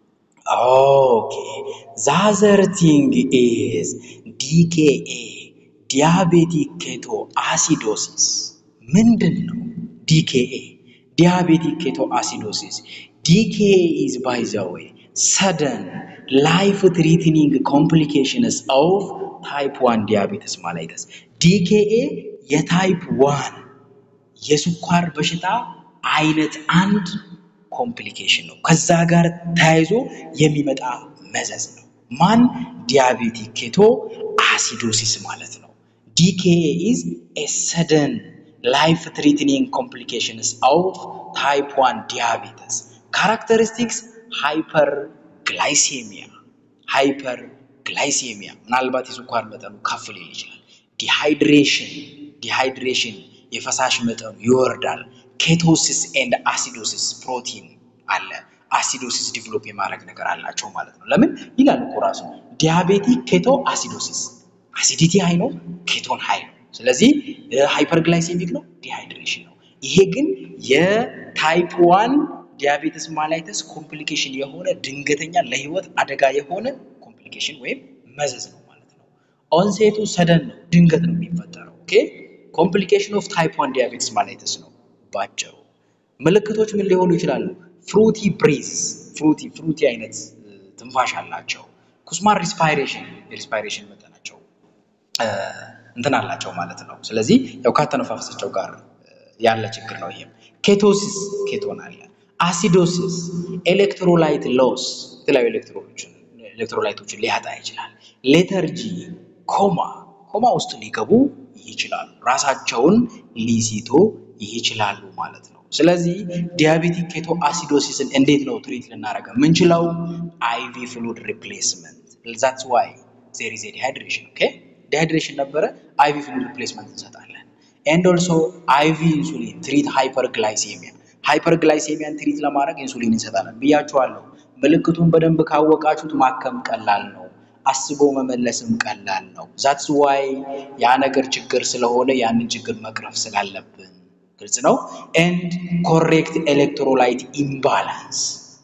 ኦኬ ዛዘር ቲንግ ኢዝ ዲኬኤ ዲያቤቲክ ኬቶ አሲዶሲስ ምንድን ነው? ዲኬኤ ዲያቤቲክ ኬቶ አሲዶሲስ ዲኬኤ ኢዝ ባይ ዘ ዌይ ሰደን ላይፍ ትሪትኒንግ ኮምፕሊኬሽንስ ኦፍ ታይፕ ዋን ዲያቤትስ ማላይተስ ዲኬኤ የታይፕ ዋን የስኳር በሽታ አይነት አንድ ኮምፕሊኬሽን ነው። ከዛ ጋር ተያይዞ የሚመጣ መዘዝ ነው። ማን ዲያቤቲክ ኬቶ አሲዶሲስ ማለት ነው። ዲኬኤ ኢዝ ኤ ሰደን ላይፍ ትሪትኒንግ ኮምፕሊኬሽንስ ኦፍ ታይፕ ዋን ዲያቤተስ ካራክተሪስቲክስ ሃይፐር ግላይሴሚያ ሃይፐር ግላይሴሚያ ምናልባት የስኳር መጠኑ ከፍ ሊል ይችላል። ዲሃይድሬሽን ዲሃይድሬሽን የፈሳሽ መጠኑ ይወርዳል። ኬቶሲስ ኤንድ አሲዶሲስ ፕሮቲን አለ። አሲዶሲስ ዲቨሎፕ የማድረግ ነገር አላቸው ማለት ነው። ለምን ይላል እኮ ራሱ ዲያቤቲክ ኬቶ አሲዶሲስ አሲዲቲ ሃይ ነው፣ ኬቶን ሃይ ነው። ስለዚህ ሃይፐርግላይሴሚክ ነው፣ ዲሃይድሬሽን ነው። ይሄ ግን የታይፕ ዋን ዲያቤትስ ማላይተስ ኮምፕሊኬሽን የሆነ ድንገተኛ ለህይወት አደጋ የሆነ ኮምፕሊኬሽን ወይም መዘዝ ነው ማለት ነው። ኦንሴቱ ሰደን ነው፣ ድንገት ነው የሚፈጠረው። ኦኬ ኮምፕሊኬሽን ኦፍ ታይፕ ዋን ዲያቤትስ ማላይተስ ነው ባጭሩ። ምልክቶች ምን ሊሆኑ ይችላሉ? ፍሩቲ ብሪዝ ፍሩቲ ፍሩቲ አይነት ትንፋሽ አላቸው። ኩስማር ሪስፓይሬሽን የሪስፓይሬሽን መጠናቸው እንትን አላቸው ማለት ነው። ስለዚህ ያው ካተነፋፈሳቸው ጋር ያለ ችግር ነው። ይሄም ኬቶሲስ ኬቶን አለ። አሲዶሲስ ኤሌክትሮላይት ሎስ የተለያዩ ኤሌክትሮሎችን ኤሌክትሮላይቶችን ሊያጣ ይችላል። ሌተርጂ ኮማ ኮማ ውስጥ ሊገቡ ይችላሉ። ራሳቸውን ሊሲቶ ይችላሉ ማለት ነው። ስለዚህ ዲያቤቲክ ኬቶ አሲዶሲስን እንዴት ነው ትሪት ልናደርግ የምንችለው? አይቪ ፍሉድ ሪፕሌስመንት ዛትስ ዋይ ዜር ኢዝ ዲሃይድሬሽን ኦኬ ዲሃይድሬሽን ነበረ፣ አይቪ ፍሉድ ሪፕሌስመንት እንሰጣለን። ኤንድ ኦልሶ አይቪ ኢንሱሊን ትሪት ሃይፐርግላይሴሚያ ሃይፐርግላይሴሚያን ትሪት ለማድረግ ኢንሱሊን እንሰጣለን ብያችኋለሁ። ምልክቱን በደንብ ካወቃችሁት ማከም ቀላል ነው። አስቦ መመለስም ቀላል ነው። ዛትስ ዋይ ያ ነገር ችግር ስለሆነ ያንን ችግር መቅረፍ ስላለብን ግልጽ ነው። ኤንድ ኮሬክት ኤሌክትሮላይት ኢምባላንስ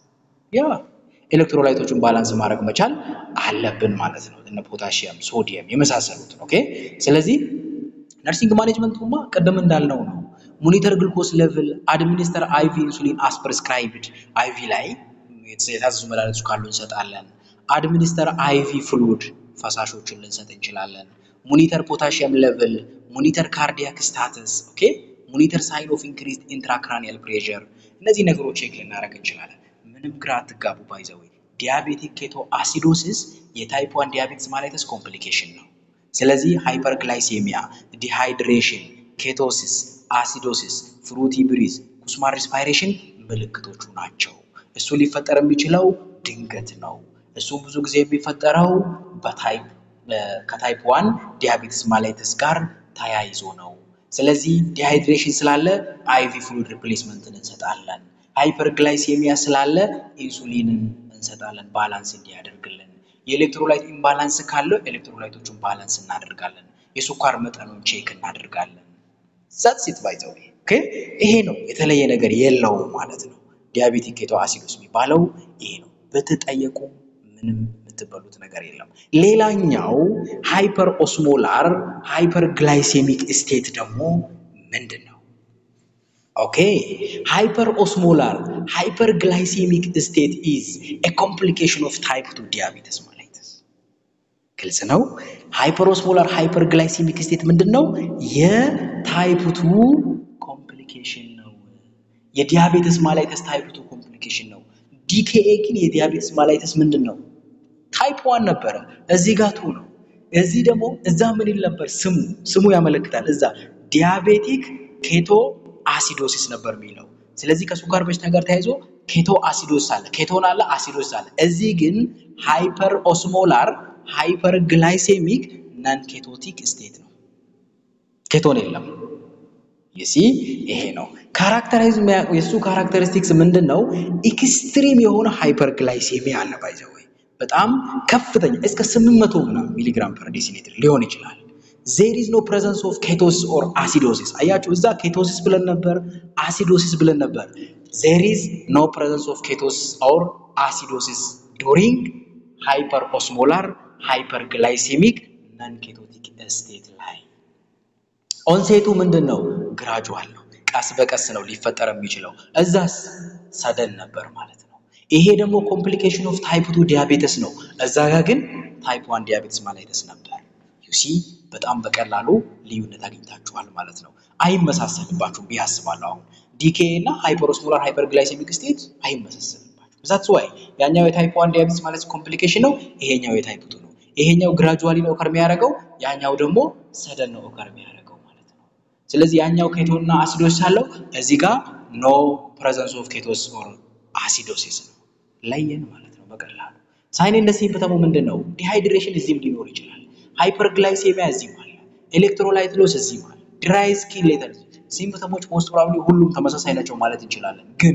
ያ ኤሌክትሮላይቶችን ባላንስ ማድረግ መቻል አለብን ማለት ነው። እነ ፖታሺየም፣ ሶዲየም የመሳሰሉትን ኦኬ። ስለዚህ ነርሲንግ ማኔጅመንቱማ ቅድም እንዳልነው ነው። ሞኒተር ግሉኮስ ሌቭል፣ አድሚኒስተር አይቪ ኢንሱሊን አስ ፕሪስክራይብድ አይቪ ላይ የታዘዙ መድኃኒቶች ካሉ እንሰጣለን። አድሚኒስተር አይቪ ፍሉድ ፈሳሾችን ልንሰጥ እንችላለን። ሞኒተር ፖታሺየም ሌቭል፣ ሞኒተር ካርዲያክ ስታተስ ኦኬ፣ ሞኒተር ሳይን ኦፍ ኢንክሪዝድ ኢንትራክራኒያል ፕሬሸር እነዚህ ነገሮች ቼክ ልናደርግ እንችላለን። ምንም ግራ አትጋቡ። ባይዘዌ ዲያቤቲክ ኬቶ አሲዶሲስ የታይፕ ዋን ዲያቤትስ ማላይተስ ኮምፕሊኬሽን ነው። ስለዚህ ሃይፐርግላይሴሚያ፣ ዲሃይድሬሽን፣ ኬቶሲስ፣ አሲዶሲስ፣ ፍሩቲ ብሪዝ፣ ኩስማር ሪስፓይሬሽን ምልክቶቹ ናቸው። እሱ ሊፈጠር የሚችለው ድንገት ነው። እሱ ብዙ ጊዜ የሚፈጠረው በታይፕ ከታይፕ ዋን ዲያቤትስ ማላይተስ ጋር ተያይዞ ነው። ስለዚህ ዲሃይድሬሽን ስላለ አይቪ ፍሉድ ሪፕሌስመንትን እንሰጣለን። ሃይፐርግላይሴሚያ ስላለ ኢንሱሊንን እንሰጣለን ባላንስ እንዲያደርግልን። የኤሌክትሮላይት ኢምባላንስ ካለው ኤሌክትሮላይቶቹን ባላንስ እናደርጋለን። የስኳር መጠኑን ቼክ እናደርጋለን። ዛትስ ባይ ዘ ዌይ ኦኬ። ይሄ ነው የተለየ ነገር የለውም ማለት ነው። ዲያቤቲክ ኬቶ አሲዶስ የሚባለው ይሄ ነው። ብትጠየቁ ምንም የምትበሉት ነገር የለም። ሌላኛው ሃይፐር ኦስሞላር ሃይፐር ግላይሴሚክ ስቴት ደግሞ ምንድን ነው? ኦኬ ሃይፐር ኦስሞላር ሃይፐር ግላይሴሚክ ስቴት ኢዝ ኤ ኮምፕሊኬሽን ኦፍ ታይፕ ቱ ዲያቤተስ ማላይተስ። ግልጽ ነው። ሃይፐሮስሞላር ሃይፐርግላይሲሚክ ስቴት ምንድን ነው? የታይፕ ቱ ኮምፕሊኬሽን ነው። የዲያቤትስ ማላይተስ ታይፕ ቱ ኮምፕሊኬሽን ነው። ዲኬኤ ግን የዲያቤትስ ማላይተስ ምንድን ነው? ታይፕ ዋን ነበረ። እዚህ ጋር ቱ ነው። እዚህ ደግሞ እዛ ምን ይል ነበር? ስሙ ስሙ ያመለክታል። እዛ ዲያቤቲክ ኬቶ አሲዶሲስ ነበር የሚለው። ስለዚህ ከስኳር በሽታ ጋር ተያይዞ ኬቶ አሲዶስ አለ፣ ኬቶን አለ፣ አሲዶስ አለ። እዚህ ግን ሃይፐር ኦስሞላር ሃይፐር ግላይሴሚክ ናን ኬቶቲክ ስቴት ነው። ኬቶን የለም። ይሲ ይሄ ነው ካራክተራይዝ የሱ ካራክተሪስቲክስ ምንድን ነው? ኤክስትሪም የሆነ ሃይፐር ግላይሴሚያ አለ ባይዘው በጣም ከፍተኛ እስከ 800 ምናምን ሚሊግራም ፐር ዴሲሊትር ሊሆን ይችላል። ዜር ኢዝ ኖ ፕሬዘንስ ኦፍ ኬቶሲስ ኦር አሲዶሲስ። አያችሁ እዛ ኬቶሲስ ብለን ነበር፣ አሲዶሲስ ብለን ነበር። ዜር ኢዝ ኖ ፕሬዘንስ ኦፍ ኬቶሲስ ኦር አሲዶሲስ ዱሪንግ ሃይፐር ኦስሞላር ሃይፐር ግላይሴሚክ ነን ኬቶቲክ ስቴት ላይ ኦንሴቱ ምንድን ነው? ግራጁዋል ነው። ቀስ በቀስ ነው ሊፈጠር የሚችለው። እዛስ ሰደን ነበር ማለት ነው። ይሄ ደግሞ ኮምፕሊኬሽን ኦፍ ታይፕ ቱ ዲያቤተስ ነው። እዛ ጋር ግን ታይፕ ዋን ዲያቤተስ ማላይተስ ነበር። ዩሲ በጣም በቀላሉ ልዩነት አግኝታችኋል ማለት ነው። አይመሳሰልባችሁም ብዬ አስባለሁ። አሁን ዲኬ እና ሃይፐሮስሞላር ሃይፐርግላይሴሚክ ስቴት አይመሳሰልባችሁም። ዛትስ ዋይ ያኛው የታይፕ ዋን ዲያቤተስ ማለት ኮምፕሊኬሽን ነው። ይሄኛው የታይፕ ቱ ነው። ይሄኛው ግራጁዋሊ ነው ኦከር የሚያደርገው፣ ያኛው ደግሞ ሰደን ነው ኦከር የሚያደርገው ማለት ነው። ስለዚህ ያኛው ኬቶና አሲዶስ አለው፣ እዚህ ጋር ኖ ፕሬዘንስ ኦፍ ኬቶስ ኦር አሲዶሲስ ነው። ለየን ማለት ነው በቀላሉ። ሳይንነ ሲምፕተሙ ምንድን ነው? ዲሃይድሬሽን እዚህም ሊኖር ይችላል። ሃይፐርግላይሴሚያ እዚህም አለ። ኤሌክትሮላይት ሎስ እዚህም አለ። ድራይ ስኪን ሌተር ሲምፕተሞች ሞስት ፕሮባብሊ ሁሉም ተመሳሳይ ናቸው ማለት እንችላለን። ግን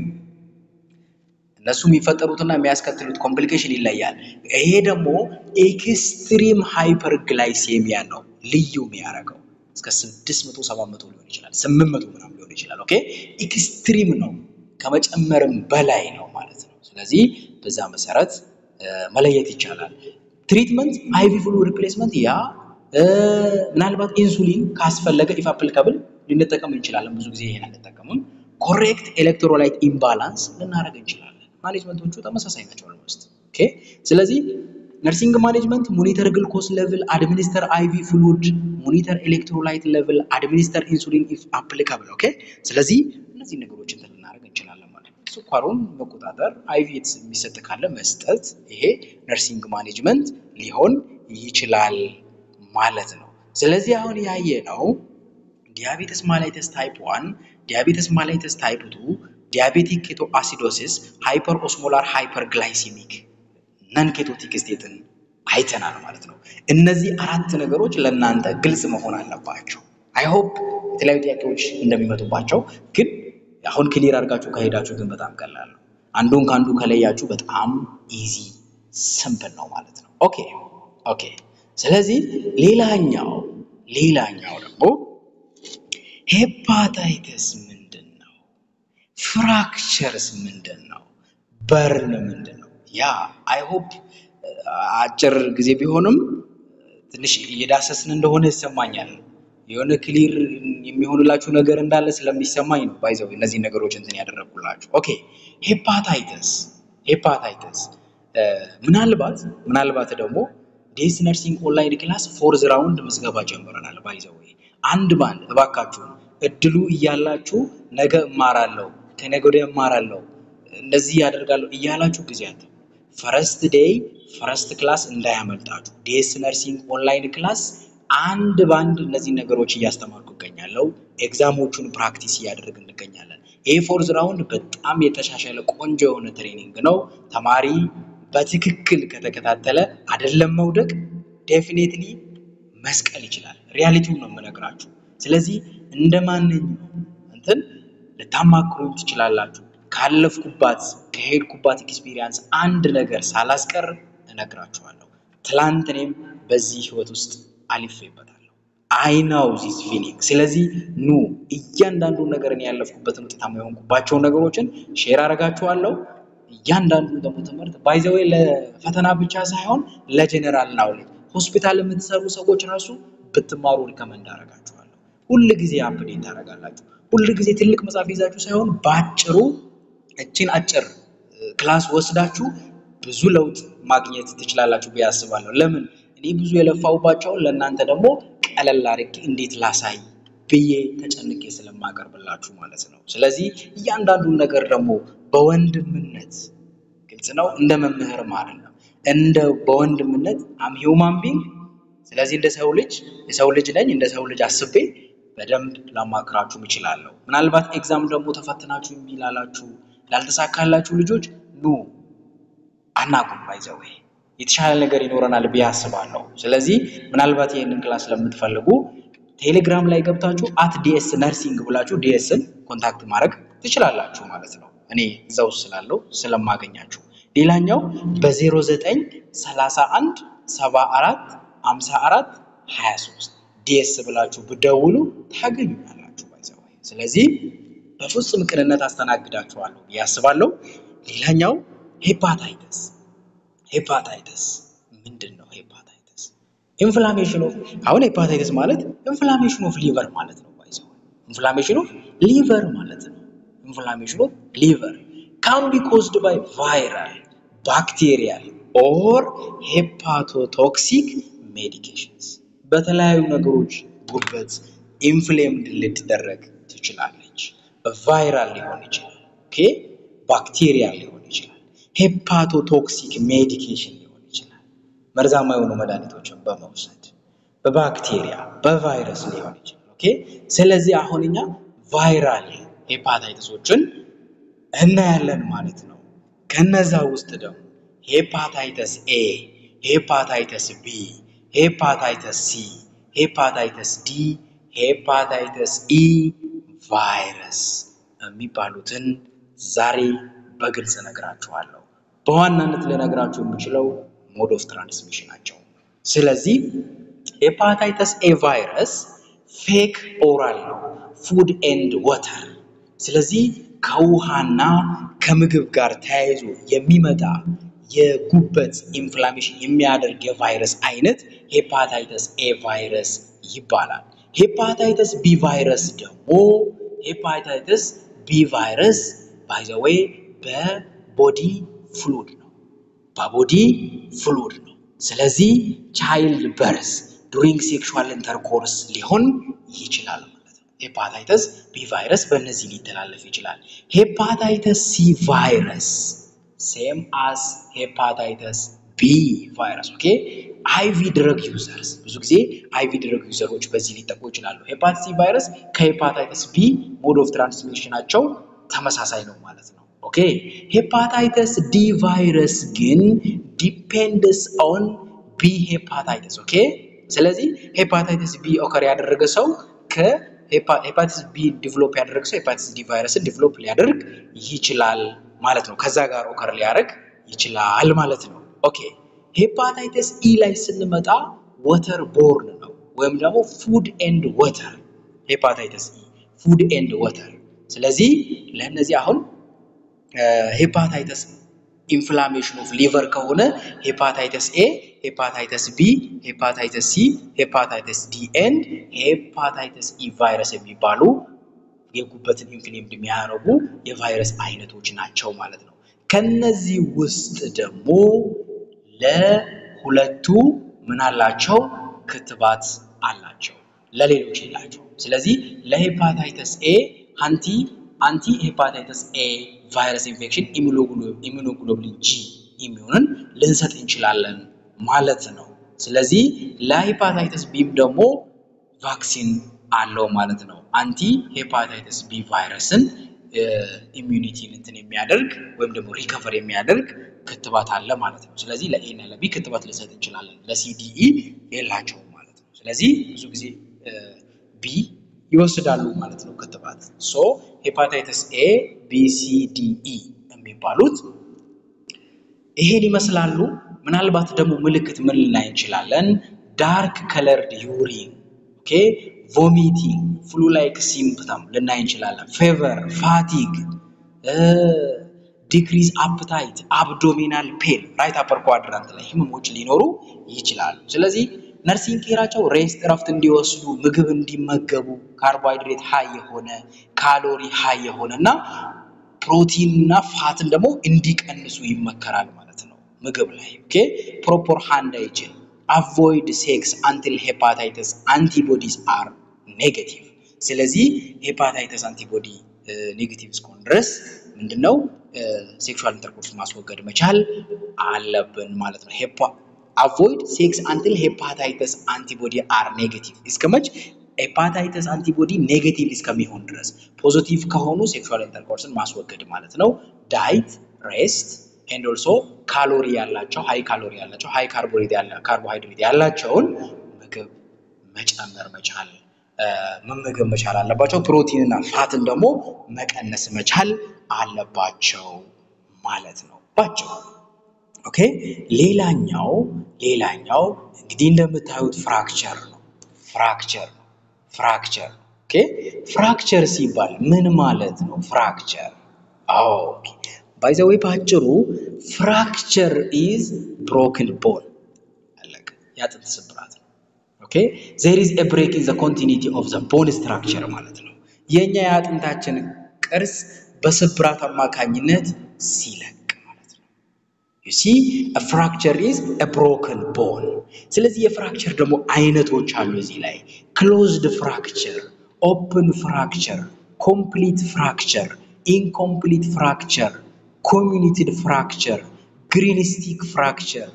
እነሱ የሚፈጠሩትና የሚያስከትሉት ኮምፕሊኬሽን ይለያል። ይሄ ደግሞ ኤክስትሪም ሃይፐርግላይሴሚያ ነው ልዩ የሚያደርገው። እስከ 600 700 ሊሆን ይችላል፣ 800 ምናምን ሊሆን ይችላል። ኦኬ ኤክስትሪም ነው ከመጨመርም በላይ ነው ማለት ነው። ስለዚህ በዛ መሰረት መለየት ይቻላል። ትሪትመንት አይቪ ፍሉ ሪፕሌስመንት ያ ምናልባት ኢንሱሊን ካስፈለገ ኢፍ አፕሊካብል ልንጠቀም እንችላለን። ብዙ ጊዜ ይሄን አንጠቀምም። ኮሬክት ኤሌክትሮላይት ኢምባላንስ ልናደርግ እንችላለን። ማኔጅመንቶቹ ተመሳሳይ ናቸው ኦልሞስት። ኦኬ ስለዚህ ነርሲንግ ማኔጅመንት ሞኒተር ግልኮስ ሌቭል፣ አድሚኒስተር አይቪ ፍሉድ፣ ሞኒተር ኤሌክትሮላይት ሌቭል፣ አድሚኒስተር ኢንሱሊን ኢፍ አፕሊካብል። ኦኬ ስለዚህ እነዚህ ነገሮች እንትን ልናደርግ እንችላለን ማለት ነው። ስኳሩን መቆጣጠር፣ አይቪ የሚሰጥ ካለ መስጠት፣ ይሄ ነርሲንግ ማኔጅመንት ሊሆን ይችላል ማለት ነው። ስለዚህ አሁን ያየ ነው ዲያቤተስ ማላይተስ ታይፕ ዋን፣ ዲያቤተስ ማላይተስ ታይፕ ቱ፣ ዲያቤቲክ ኬቶ አሲዶሲስ፣ ሃይፐር ኦስሞላር ሃይፐር ግላይሲሚክ ነን ኬቶቲክ ስቴትን አይተናል ማለት ነው። እነዚህ አራት ነገሮች ለእናንተ ግልጽ መሆን አለባቸው። አይ ሆፕ የተለያዩ ጥያቄዎች እንደሚመጡባቸው ግን አሁን ክሊር አድርጋችሁ ከሄዳችሁ ግን በጣም ቀላል ነው። አንዱን ከአንዱ ከለያችሁ በጣም ኢዚ ስምፕል ነው ማለት ነው። ኦኬ ኦኬ። ስለዚህ ሌላኛው ሌላኛው ደግሞ ሄፓታይተስ ምንድን ነው? ፍራክቸርስ ምንድን ነው? በርን ምንድን ነው? ያ አይ ሆፕ አጭር ጊዜ ቢሆንም ትንሽ እየዳሰስን እንደሆነ ይሰማኛል። የሆነ ክሊር የሚሆንላችሁ ነገር እንዳለ ስለሚሰማኝ ነው ባይዘው እነዚህ ነገሮች እንትን ያደረጉላችሁ። ኦኬ ሄፓታይተስ ሄፓታይተስ ምናልባት ምናልባት ደግሞ ዴስ ነርሲንግ ኦንላይን ክላስ ፎርዝ ራውንድ ምዝገባ ጀምረናል። ባይዘው አንድ ባንድ እባካችሁ እድሉ እያላችሁ ነገ እማራለሁ ከነገ ወዲያ እማራለሁ እንደዚህ ያደርጋለሁ እያላችሁ ጊዜ አት ፈረስት ዴይ ፈረስት ክላስ እንዳያመልጣችሁ። ዴስ ነርሲንግ ኦንላይን ክላስ አንድ ባንድ እነዚህ ነገሮች እያስተማርኩ እገኛለሁ። ኤግዛሞቹን ፕራክቲስ እያደረግ እንገኛለን። ይህ ፎርዝ ራውንድ በጣም የተሻሻለ ቆንጆ የሆነ ትሬኒንግ ነው። ተማሪ በትክክል ከተከታተለ አይደለም መውደቅ ዴፊኔትሊ መስቀል ይችላል። ሪያሊቲውን ነው የምነግራችሁ። ስለዚህ እንደ ማንኛውም እንትን ልታማክሩኝ ትችላላችሁ። ካለፍኩባት ከሄድኩባት ኤክስፒሪየንስ አንድ ነገር ሳላስቀር እነግራችኋለሁ። ትላንት እኔም በዚህ ህይወት ውስጥ አልፌበታለሁ። አይናው ዚስ ፊሊንግ። ስለዚህ ኑ እያንዳንዱን ነገር እኔ ያለፍኩበትን ውጤታማ የሆንኩባቸውን ነገሮችን ሼር አደርጋችኋለሁ። እያንዳንዱን ደግሞ ትምህርት ባይዘዌ ለፈተና ብቻ ሳይሆን ለጀኔራል ናውሌጅ ሆስፒታል የምትሰሩ ሰዎች ራሱ ብትማሩ ሪከመንድ አደርጋችኋለሁ። ሁል ጊዜ አፕዴት ታደርጋላችሁ። ሁል ጊዜ ትልቅ መጽሐፍ ይዛችሁ ሳይሆን በአጭሩ እችን አጭር ክላስ ወስዳችሁ ብዙ ለውጥ ማግኘት ትችላላችሁ ብዬ አስባለሁ። ለምን እኔ ብዙ የለፋውባቸውን ለእናንተ ደግሞ ቀለል አድርጌ እንዴት ላሳይ ብዬ ተጨንቄ ስለማቀርብላችሁ ማለት ነው። ስለዚህ እያንዳንዱን ነገር ደግሞ በወንድምነት ግልጽ ነው፣ እንደ መምህርም አይደለም፣ እንደ በወንድምነት አም ሂውማን ቢንግ ስለዚህ እንደ ሰው ልጅ የሰው ልጅ ነኝ። እንደ ሰው ልጅ አስቤ በደንብ ላማክራችሁ እችላለሁ። ምናልባት ኤግዛም ደግሞ ተፈትናችሁ እምቢ ላላችሁ ላልተሳካላችሁ ልጆች ኑ አናቁም ባይዘው የተሻለ ነገር ይኖረናል ብዬ አስባለሁ። ስለዚህ ምናልባት ይህንን ክላስ ለምትፈልጉ ቴሌግራም ላይ ገብታችሁ አት ዲኤስ ነርሲንግ ብላችሁ ዲኤስን ኮንታክት ማድረግ ትችላላችሁ ማለት ነው። እኔ እዛው ስላለው ስለማገኛችሁ። ሌላኛው በ09 31 74 54 23 ዲኤስ ብላችሁ ብደውሉ ታገኙኛላችሁ ባይዘው። ስለዚህ በፍጹም ቅንነት አስተናግዳችኋለሁ ብዬ አስባለሁ። ሌላኛው ሄፓታይተስ ሄፓታይተስ ምንድን ነው? ሄፓታይተስ ኢንፍላሜሽን ኦፍ አሁን ሄፓታይተስ ማለት ኢንፍላሜሽን ኦፍ ሊቨር ማለት ነው። ባይዘው ኢንፍላሜሽን ኦፍ ሊቨር ማለት ነው። ኢንፍላሜሽን ኦፍ ሊቨር ካን ቢ ኮዝድ ባይ ቫይራል ባክቴሪያል ኦር ሄፓቶቶክሲክ ሜዲኬሽንስ በተለያዩ ነገሮች ጉበት ኢንፍሌምድ ልትደረግ ትችላለች። ቫይራል ሊሆን ይችላል። ኦኬ ባክቴሪያል ሊሆን ይችላል። ሄፓቶቶክሲክ ሜዲኬሽን ሊሆን ይችላል። መርዛማ የሆኑ መድኃኒቶችን በመውሰድ በባክቴሪያ በቫይረስ ሊሆን ይችላል። ኦኬ ስለዚህ አሁን እኛ ቫይራል ሄፓታይተሶችን እናያለን ማለት ነው። ከነዛ ውስጥ ደግሞ ሄፓታይተስ ኤ፣ ሄፓታይተስ ቢ፣ ሄፓታይተስ ሲ፣ ሄፓታይተስ ዲ፣ ሄፓታይተስ ኢ ቫይረስ የሚባሉትን ዛሬ በግልጽ እነግራችኋለሁ። በዋናነት ልነግራችሁ የምችለው ሞድ ኦፍ ትራንስሚሽናቸው። ስለዚህ ሄፓታይተስ ኤ ቫይረስ ፌክ ኦራል ነው፣ ፉድ ኤንድ ወተር። ስለዚህ ከውሃና ከምግብ ጋር ተያይዞ የሚመጣ የጉበት ኢንፍላሜሽን የሚያደርግ የቫይረስ አይነት ሄፓታይተስ ኤ ቫይረስ ይባላል። ሄፓታይተስ ቢ ቫይረስ ደግሞ ሄፓታይተስ ቢ ቫይረስ ባይ ዘ ዌይ በቦዲ ፍሉድ ነው፣ በቦዲ ፍሉድ ነው። ስለዚህ ቻይልድ በርስ ዱሪንግ ሴክሹዋል ኢንተርኮርስ ሊሆን ይችላል ማለት ነው። ሄፓታይተስ ቢ ቫይረስ በእነዚህ ሊተላለፍ ይችላል። ሄፓታይተስ ሲ ቫይረስ ሴም አስ ሄፓታይተስ ቢ ቫይረስ ኦኬ። አይቪ ድረግ ዩዘርስ ብዙ ጊዜ አይቪ ድረግ ዩዘሮች በዚህ ሊጠቁ ይችላሉ። ሄፓታይተስ ሲ ቫይረስ ከሄፓታይተስ ቢ ሞድ ኦፍ ትራንስሚሽናቸው ተመሳሳይ ነው ማለት ነው። ኦኬ ሄፓታይተስ ዲ ቫይረስ ግን ዲፔንድስ ኦን ቢ ሄፓታይተስ ኦኬ። ስለዚህ ሄፓታይተስ ቢ ኦከር ያደረገ ሰው ከሄፓታይተስ ቢ ዲቨሎፕ ያደረገ ሰው ሄፓታይተስ ዲ ቫይረስን ዲቨሎፕ ሊያደርግ ይችላል ማለት ነው። ከዛ ጋር ኦከር ሊያደርግ ይችላል ማለት ነው። ኦኬ ሄፓታይተስ ኢ ላይ ስንመጣ ወተር ቦርን ነው ወይም ደግሞ ፉድ ኤንድ ወተር ሄፓታይተስ ኢ ፉድ ኤንድ ወተር። ስለዚህ ለእነዚህ አሁን ሄፓታይተስ ኢንፍላሜሽን ኦፍ ሊቨር ከሆነ ሄፓታይተስ ኤ፣ ሄፓታይተስ ቢ፣ ሄፓታይተስ ሲ፣ ሄፓታይተስ ዲ ኤንድ ሄፓታይተስ ኢ ቫይረስ የሚባሉ የጉበትን ኢንፍሌምድ የሚያደርጉ የቫይረስ አይነቶች ናቸው ማለት ነው። ከነዚህ ውስጥ ደግሞ ለሁለቱ ምን አላቸው? ክትባት አላቸው፣ ለሌሎች የላቸው። ስለዚህ ለሄፓታይተስ ኤ አንቲ አንቲ ሄፓታይተስ ኤ ቫይረስ ኢንፌክሽን ኢሚኖግሎብሊን ጂ ኢሚዩንን ልንሰጥ እንችላለን ማለት ነው። ስለዚህ ለሄፓታይተስ ቢም ደግሞ ቫክሲን አለው ማለት ነው። አንቲ ሄፓታይተስ ቢ ቫይረስን ኢሚዩኒቲ እንትን የሚያደርግ ወይም ደግሞ ሪከቨር የሚያደርግ ክትባት አለ ማለት ነው። ስለዚህ ለኤ እና ለቢ ክትባት ልንሰጥ እንችላለን። ለሲዲኢ የላቸውም ማለት ነው። ስለዚህ ብዙ ጊዜ ቢ ይወስዳሉ ማለት ነው ክትባት። ሶ ሄፓታይተስ ኤ ቢ ሲ ዲ ኢ የሚባሉት ይሄን ይመስላሉ። ምናልባት ደግሞ ምልክት ምን ልናይ እንችላለን? ዳርክ ከለርድ ዩሪን ኦኬ፣ ቮሚቲንግ፣ ፍሉ ላይክ ሲምፕተም ልናይ እንችላለን። ፌቨር፣ ፋቲግ፣ ዲክሪዝ አፕታይት፣ አብዶሚናል ፔን፣ ራይት አፐር ኳድራንት ላይ ህመሞች ሊኖሩ ይችላሉ። ስለዚህ ነርሲንግ ኬራቸው ሬስት እረፍት እንዲወስዱ ምግብ እንዲመገቡ ካርቦሃይድሬት ሀይ የሆነ ካሎሪ ሀይ የሆነ እና ፕሮቲን እና ፋትን ደግሞ እንዲቀንሱ ይመከራል ማለት ነው ምግብ ላይ ኦኬ ፕሮፖር ሃንድ ሃይጂን አቮይድ ሴክስ አንቲል ሄፓታይተስ አንቲቦዲስ አር ኔጌቲቭ። ስለዚህ ሄፓታይተስ አንቲቦዲ ኔጌቲቭ እስከሆነ ድረስ ምንድነው ሴክሹዋል ኢንተርኮርስ ማስወገድ መቻል አለብን ማለት ነው። አቮይድ ሴክስ አንቲል ሄፓታይተስ አንቲቦዲ አር ኔጌቲቭ እስከመች ሄፓታይተስ አንቲቦዲ ኔጌቲቭ እስከሚሆን ድረስ ፖዚቲቭ ከሆኑ ሴክሹዋል ኢንተርኮርስን ማስወገድ ማለት ነው። ዳይት ሬስት ኤንድ ኦልሶ ካሎሪ ያላቸው ሃይ ካሎሪ ያላቸው ሃይ ካርቦሃይድሬት ያላቸውን ምግብ መጨመር መቻል መመገብ መቻል አለባቸው። ፕሮቲን እና ፋትን ደግሞ መቀነስ መቻል አለባቸው ማለት ነው ባቸው። ኦኬ ሌላኛው ሌላኛው እንግዲህ እንደምታዩት ፍራክቸር ነው። ፍራክቸር ነው። ፍራክቸር ኦኬ ፍራክቸር ሲባል ምን ማለት ነው? ፍራክቸር ኦኬ ባይ ዘ ዌይ በአጭሩ ፍራክቸር ኢዝ ብሮክን ቦን አለቀ። የአጥንት ስብራት ነው። ኦኬ ዜር ኢዝ ኤ ብሬክ ኢን ዘ ኮንቲኒቲ ኦፍ ዘ ቦን ስትራክቸር ማለት ነው። የኛ የአጥንታችን ቅርጽ በስብራት አማካኝነት ሲለቅ ማለት ነው። ዩ ሲ ፍራክቸር ኢዝ ኤ ብሮክን ቦን። ስለዚህ የፍራክቸር ደግሞ አይነቶች አሉ እዚህ ላይ ክሎዝድ ፍራክቸር፣ ኦፕን ፍራክቸር፣ ኮምፕሊት ፍራክቸር፣ ኢንኮምፕሊት ፍራክቸር ኮሚኒቲድ ፍራክቸር፣ ግሪንስቲክ ፍራክቸር፣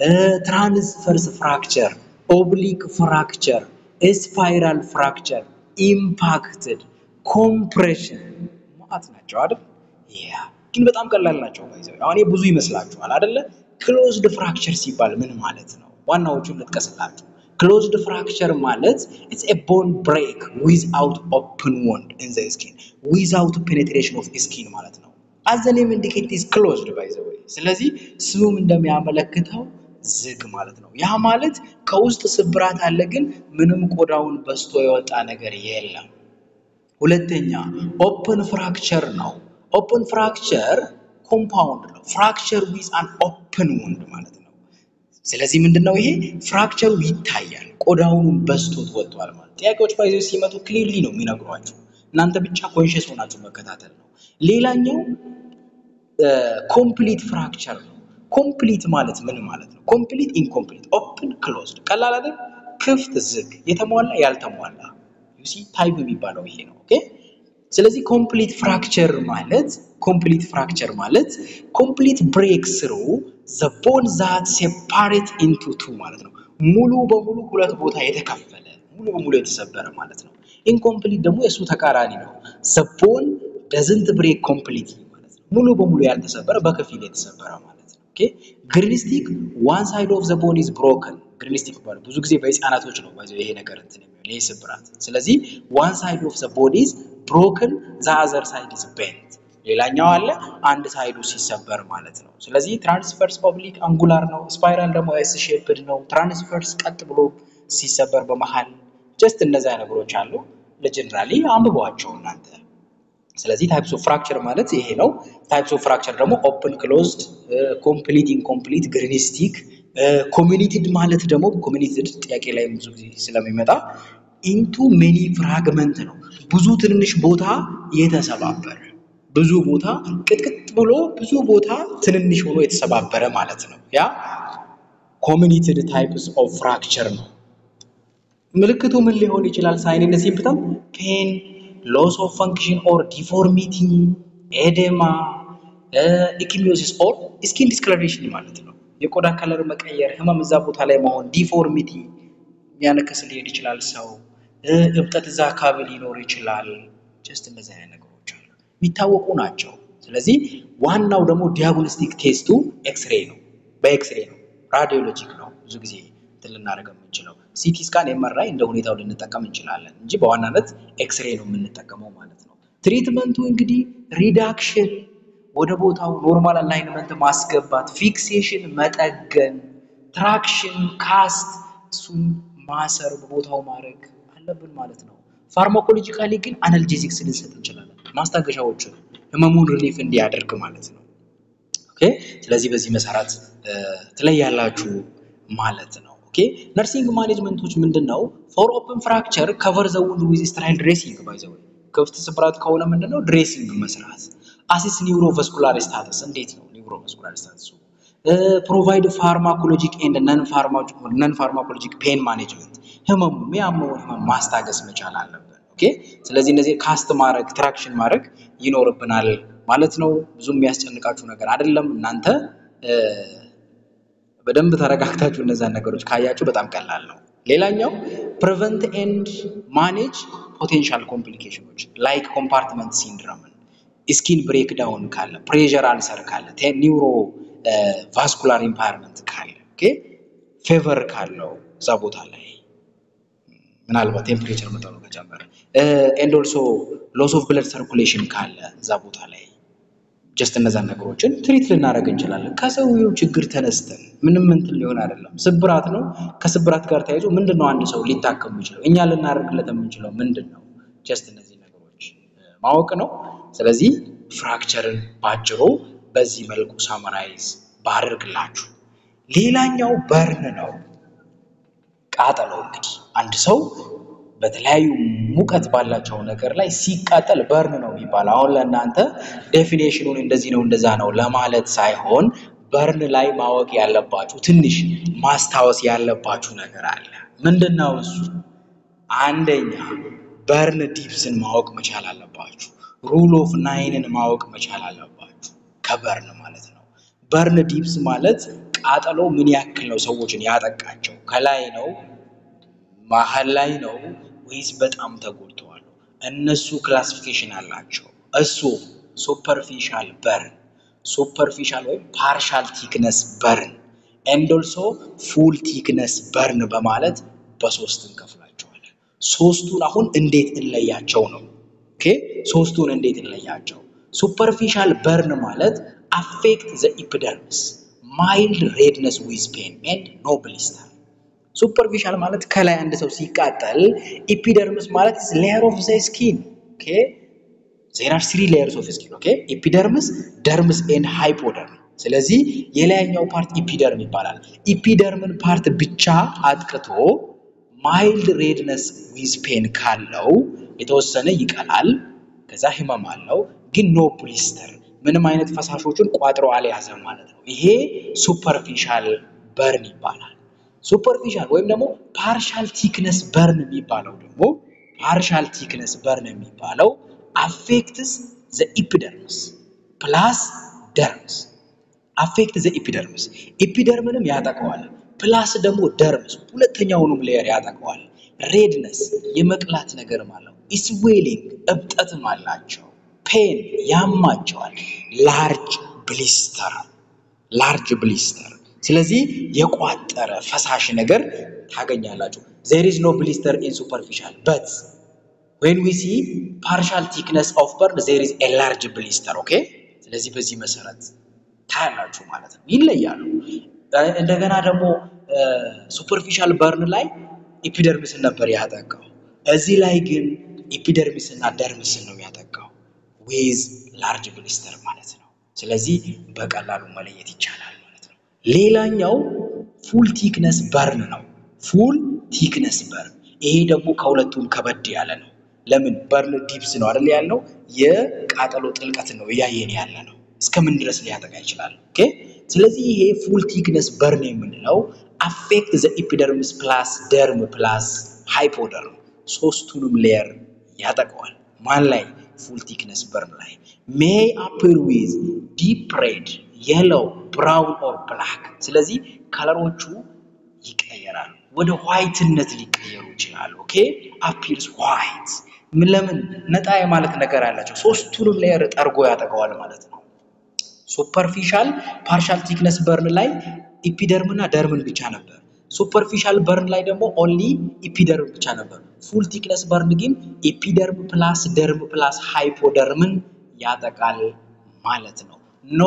ትራንስፈርስ ፍራክቸር፣ ኦብሊክ ፍራክቸር፣ ስፓይራል ፍራክቸር፣ ኢምፓክትድ፣ ኮምፕሬሽን ማለት ናቸው አይደል? ያ ግን በጣም ቀላል ናቸው። ባይዘው አሁን ብዙ ይመስላችኋል አይደለ? ክሎዝድ ፍራክቸር ሲባል ምን ማለት ነው? ዋናዎቹን ልጥቀስላችሁ። ክሎዝድ ፍራክቸር ማለት ኢትስ ኤ ቦን ብሬክ ዊዝአውት ኦፕን ወንድ ኢን ዘ ስኪን ዊዝአውት ፔኔትሬሽን ኦፍ ስኪን ማለት ነው። አዘ ኔም ኢንዲኬት ኢዝ ክሎዝድ ባይ ዘ ዌይ። ስለዚህ ስሙም እንደሚያመለክተው ዝግ ማለት ነው። ያ ማለት ከውስጥ ስብራት አለ፣ ግን ምንም ቆዳውን በስቶ የወጣ ነገር የለም። ሁለተኛ ኦፕን ፍራክቸር ነው። ኦፕን ፍራክቸር ኮምፓውንድ ነው። ፍራክቸር ዊዝ አን ኦፕን ወንድ ማለት ነው። ስለዚህ ምንድን ነው ይሄ ፍራክቸሩ ይታያል፣ ቆዳውን በስቶት ወጥቷል ማለት ጥያቄዎች ባይዘ ሲመጡ ክሊርሊ ነው የሚነግሯቸው። እናንተ ብቻ ኮንሽስ ሆናችሁ መከታተል ነው። ሌላኛው ኮምፕሊት ፍራክቸር ነው። ኮምፕሊት ማለት ምን ማለት ነው? ኮምፕሊት ኢንኮምፕሊት፣ ኦፕን ክሎዝድ፣ ቀላል አይደል? ክፍት ዝግ፣ የተሟላ ያልተሟላ ዩሲ ታይፕ የሚባለው ይሄ ነው። ኦኬ ስለዚህ ኮምፕሊት ፍራክቸር ማለት ኮምፕሊት ፍራክቸር ማለት ኮምፕሊት ብሬክ ስሩ ዘ ቦን ዛት ሴፓሬት ኢንቱ ቱ ማለት ነው። ሙሉ በሙሉ ሁለት ቦታ የተከፈለ ሙሉ በሙሉ የተሰበረ ማለት ነው። ኢንኮምፕሊት ደግሞ የእሱ ተቃራኒ ነው። ዘ ቦን ደዝንት ብሬክ ኮምፕሊት ማለት ነው። ሙሉ በሙሉ ያልተሰበረ በከፊል የተሰበረ ማለት ነው። ኦኬ ግሪንስቲክ ዋን ሳይድ ኦፍ ዘ ቦን ኢዝ ብሮከን ግሪንስቲክ ይባላል። ብዙ ጊዜ በህፃናቶች ነው ይሄ ነገር እንትን የሚሆን ይሄ ስብራት። ስለዚህ ዋን ሳይድ ኦፍ ዘ ቦዲ ኢዝ ብሮክን ዘ አዘር ሳይድ ኢዝ ቤንት ሌላኛው አለ አንድ ሳይዱ ሲሰበር ማለት ነው። ስለዚህ ትራንስፈርስ ኦብሊክ አንጉላር ነው። ስፓይራል ደግሞ ኤስ ሼፕድ ነው። ትራንስፈርስ ቀጥ ብሎ ሲሰበር በመሃል ጀስት እነዚያ ነገሮች አሉ። ለጀነራሊ አንብቧቸው እናንተ። ስለዚህ ታይፕስ ኦፍ ፍራክቸር ማለት ይሄ ነው። ታይፕስ ኦፍ ፍራክቸር ደግሞ ኦፕን ክሎዝድ፣ ኮምፕሊት ኢንኮምፕሊት፣ ግሪኒስቲክ፣ ኮሚኒቲድ ማለት ደግሞ ኮሚኒቲድ ጥያቄ ላይ ብዙ ጊዜ ስለሚመጣ ኢንቱ ሜኒ ፍራግመንት ነው። ብዙ ትንንሽ ቦታ የተሰባበረ ብዙ ቦታ ቅጥቅጥ ብሎ ብዙ ቦታ ትንንሽ ሆኖ የተሰባበረ ማለት ነው። ያ ኮሚኒቲድ ታይፕስ ኦፍ ፍራክቸር ነው። ምልክቱ ምን ሊሆን ይችላል? ሳይን ኤንድ ሲምፕተም ፔን፣ ሎስ ኦፍ ፈንክሽን ኦር ዲፎርሚቲ፣ ኤዴማ፣ ኢኪሚዮሲስ ኦር ስኪን ዲስክለሬሽን ማለት ነው። የቆዳ ከለር መቀየር፣ ህመም እዛ ቦታ ላይ መሆን፣ ዲፎርሚቲ የሚያነከስ ሊሄድ ይችላል ሰው፣ እብጠት እዛ አካባቢ ሊኖር ይችላል። ጀስት እንደዚህ አይነት ነገሮች አሉ የሚታወቁ ናቸው። ስለዚህ ዋናው ደግሞ ዲያግኖስቲክ ቴስቱ ኤክስሬ ነው። በኤክስሬ ነው፣ ራዲዮሎጂክ ነው። ብዙ ጊዜ እንትን ልናደርግ የምንችለው ሲቲ ስካን፣ ኤምአርአይ እንደ ሁኔታው ልንጠቀም እንችላለን እንጂ በዋናነት ኤክስሬ ነው የምንጠቀመው ማለት ነው። ትሪትመንቱ እንግዲህ ሪዳክሽን፣ ወደ ቦታው ኖርማል አላይንመንት ማስገባት፣ ፊክሴሽን መጠገን፣ ትራክሽን፣ ካስት እሱን ማሰር በቦታው ማድረግ አለብን ማለት ነው። ፋርማኮሎጂካሊ ግን አናልጄዚክስ ልንሰጥ እንችላለን፣ ማስታገሻዎችን ህመሙን ሪሊፍ እንዲያደርግ ማለት ነው። ኦኬ ስለዚህ በዚህ መሰረት ትለያላችሁ ማለት ነው። ኦኬ ነርሲንግ ማኔጅመንቶች ምንድን ነው? ፎር ኦፕን ፍራክቸር ከቨር ዘ ውንድ ዊዝ ስትራይል ድሬሲንግ ባይ ዘ ወይ ክፍት ስብራት ከሆነ ምንድነው ድሬሲንግ መስራት። አሲስ ኒውሮቫስኩላር ስታተስ እንዴት ነው ኒውሮቫስኩላር ስታተሱ? ፕሮቫይድ ፋርማኮሎጂክ ኤንድ ነን ፋርማኮሎጂክ ፔን ማኔጅመንት ህመሙ የሚያመውን ህመም ማስታገስ መቻል አለብን። ኦኬ ስለዚህ እነዚህ ካስት ማድረግ ትራክሽን ማድረግ ይኖርብናል ማለት ነው። ብዙ የሚያስጨንቃችሁ ነገር አይደለም። እናንተ በደንብ ተረጋግታችሁ እነዛን ነገሮች ካያችሁ በጣም ቀላል ነው። ሌላኛው ፕሪቨንት ኤንድ ማኔጅ ፖቴንሻል ኮምፕሊኬሽኖች ላይክ ኮምፓርትመንት ሲንድረምን፣ ስኪን ብሬክ ዳውን ካለ፣ ፕሬዠር አልሰር ካለ፣ ኒውሮ ቫስኩላር ኢምፓየርመንት ካለ፣ ፌቨር ካለው እዛ ቦታ ላይ ምናልባት ቴምፕሬቸር መጠኑ ከጨመረ ኤንድ ኦልሶ ሎስ ኦፍ ብለድ ሰርኩሌሽን ካለ እዛ ቦታ ላይ ጀስት እነዛን ነገሮችን ትሪት ልናደርግ እንችላለን። ከሰውየው ችግር ተነስተን ምንም እንትን ሊሆን አይደለም። ስብራት ነው። ከስብራት ጋር ተያይዞ ምንድን ነው አንድ ሰው ሊታከም የሚችለው እኛ ልናደርግለት የምንችለው ምንድን ነው? ጀስት እነዚህ ነገሮች ማወቅ ነው። ስለዚህ ፍራክቸርን ባጭሩ በዚህ መልኩ ሳመራይዝ ባደርግላችሁ። ሌላኛው በርን ነው። ቃጠሎ እንግዲህ አንድ ሰው በተለያዩ ሙቀት ባላቸው ነገር ላይ ሲቃጠል በርን ነው የሚባለው። አሁን ለእናንተ ዴፊኔሽኑን እንደዚህ ነው እንደዛ ነው ለማለት ሳይሆን በርን ላይ ማወቅ ያለባችሁ ትንሽ ማስታወስ ያለባችሁ ነገር አለ። ምንድን ነው እሱ? አንደኛ በርን ዲፕስን ማወቅ መቻል አለባችሁ። ሩል ኦፍ ናይንን ማወቅ መቻል አለባችሁ። ከበርን ማለት ነው። በርን ዲፕስ ማለት ቃጠሎ ምን ያክል ነው ሰዎችን ያጠቃቸው? ከላይ ነው መሀል ላይ ነው ወይስ በጣም ተጎድተዋል? እነሱ ክላሲፊኬሽን አላቸው። እሱ ሱፐርፊሻል በርን፣ ሱፐርፊሻል ወይም ፓርሻል ቲክነስ በርን ኤንድ ኦልሶ ፉል ቲክነስ በርን በማለት በሶስት እንከፍላቸዋለን። ሶስቱን አሁን እንዴት እንለያቸው ነው። ኦኬ ሶስቱን እንዴት እንለያቸው? ሱፐርፊሻል በርን ማለት አፌክት ዘ ኢፒደርሚስ ማይልድ ሬድነስ ዊዝ ፔን ኤንድ ኖ ብሊስተር ሱፐርፊሻል ማለት ከላይ አንድ ሰው ሲቃጠል፣ ኢፒደርምስ ማለት ሌየር ኦፍ ዘ ስኪን ኦኬ ዜር አር ስሪ ሌየርስ ኦፍ ስኪን ኦኬ ኤፒደርምስ፣ ደርምስ ኤንድ ሃይፖደርም። ስለዚህ የላይኛው ፓርት ኢፒደርም ይባላል። ኢፒደርምን ፓርት ብቻ አጥቅቶ ማይልድ ሬድነስ ዊዝ ፔን ካለው የተወሰነ ይቀላል፣ ከዛ ህመም አለው፣ ግን ኖ ብሊስተር ምንም አይነት ፈሳሾችን ቋጥሮ አልያዘም ማለት ነው። ይሄ ሱፐርፊሻል በርን ይባላል። ሱፐርፊሻል ወይም ደግሞ ፓርሻል ቲክነስ በርን የሚባለው ደግሞ ፓርሻል ቲክነስ በርን የሚባለው አፌክትስ ዘ ኢፒደርምስ ፕላስ ደርምስ አፌክት ዘ ኢፒደርምስ ኢፒደርምንም ያጠቀዋል፣ ፕላስ ደግሞ ደርምስ ሁለተኛውንም ሌየር ያጠቀዋል። ሬድነስ የመቅላት ነገርም አለው። ኢስዌሊንግ እብጠትም አላቸው። ፔን ያማቸዋል። ላርጅ ብሊስተር ላርጅ ብሊስተር ስለዚህ የቋጠረ ፈሳሽ ነገር ታገኛላችሁ። ዜር ኢዝ ኖ ብሊስተር ኢን ሱፐርፊሻል በት ዌን ዊ ሲ ፓርሻል ቲክነስ ኦፍ በርን ዜር ኢዝ ኤ ላርጅ ብሊስተር ኦኬ። ስለዚህ በዚህ መሰረት ታያላችሁ ማለት ነው። ይለያሉ። እንደገና ደግሞ ሱፐርፊሻል በርን ላይ ኢፒደርሚስን ነበር ያጠቃው። እዚህ ላይ ግን ኢፒደርሚስን እና ደርሚስን ነው ያጠቃው ዊዝ ላርጅ ብሊስተር ማለት ነው። ስለዚህ በቀላሉ መለየት ይቻላል ማለት ነው። ሌላኛው ፉል ቲክነስ በርን ነው። ፉል ቲክነስ በርን ይሄ ደግሞ ከሁለቱም ከበድ ያለ ነው። ለምን በርን ዲፕስ ነው አይደል ያልነው? የቃጠሎ ጥልቀት ነው እያየን ያለ ነው። እስከምን ድረስ ሊያጠቃ ይችላል? ኦኬ ስለዚህ ይሄ ፉል ቲክነስ በርን የምንለው አፌክት ዘ ኢፒደርምስ ፕላስ ደርም ፕላስ ሃይፖደርም ሶስቱንም ሌየር ያጠቀዋል። ማን ላይ? ፉል ቲክነስ በርን ላይ ሜይ አፕር ዊዝ ዲፕ ሬድ የለው ብራውን ኦር ብላክ። ስለዚህ ከለሮቹ ይቀየራሉ፣ ወደ ዋይትነት ሊቀየሩ ይችላሉ። ኦኬ አፒርስ ዋይት ምን ለምን ነጣ የማለት ነገር አላቸው። ሶስቱንም ሌየር ጠርጎ ያጠቀዋል ማለት ነው። ሱፐርፊሻል ፓርሻል ቲክነስ በርን ላይ ኢፒደርምና ደርምን ብቻ ነበር። ሱፐርፊሻል በርን ላይ ደግሞ ኦንሊ ኢፒደርም ብቻ ነበር። ፉል ቲክነስ በርን ግን ኢፒደርም ፕላስ ደርም ፕላስ ሃይፖደርምን ያጠቃል ማለት ነው። ኖ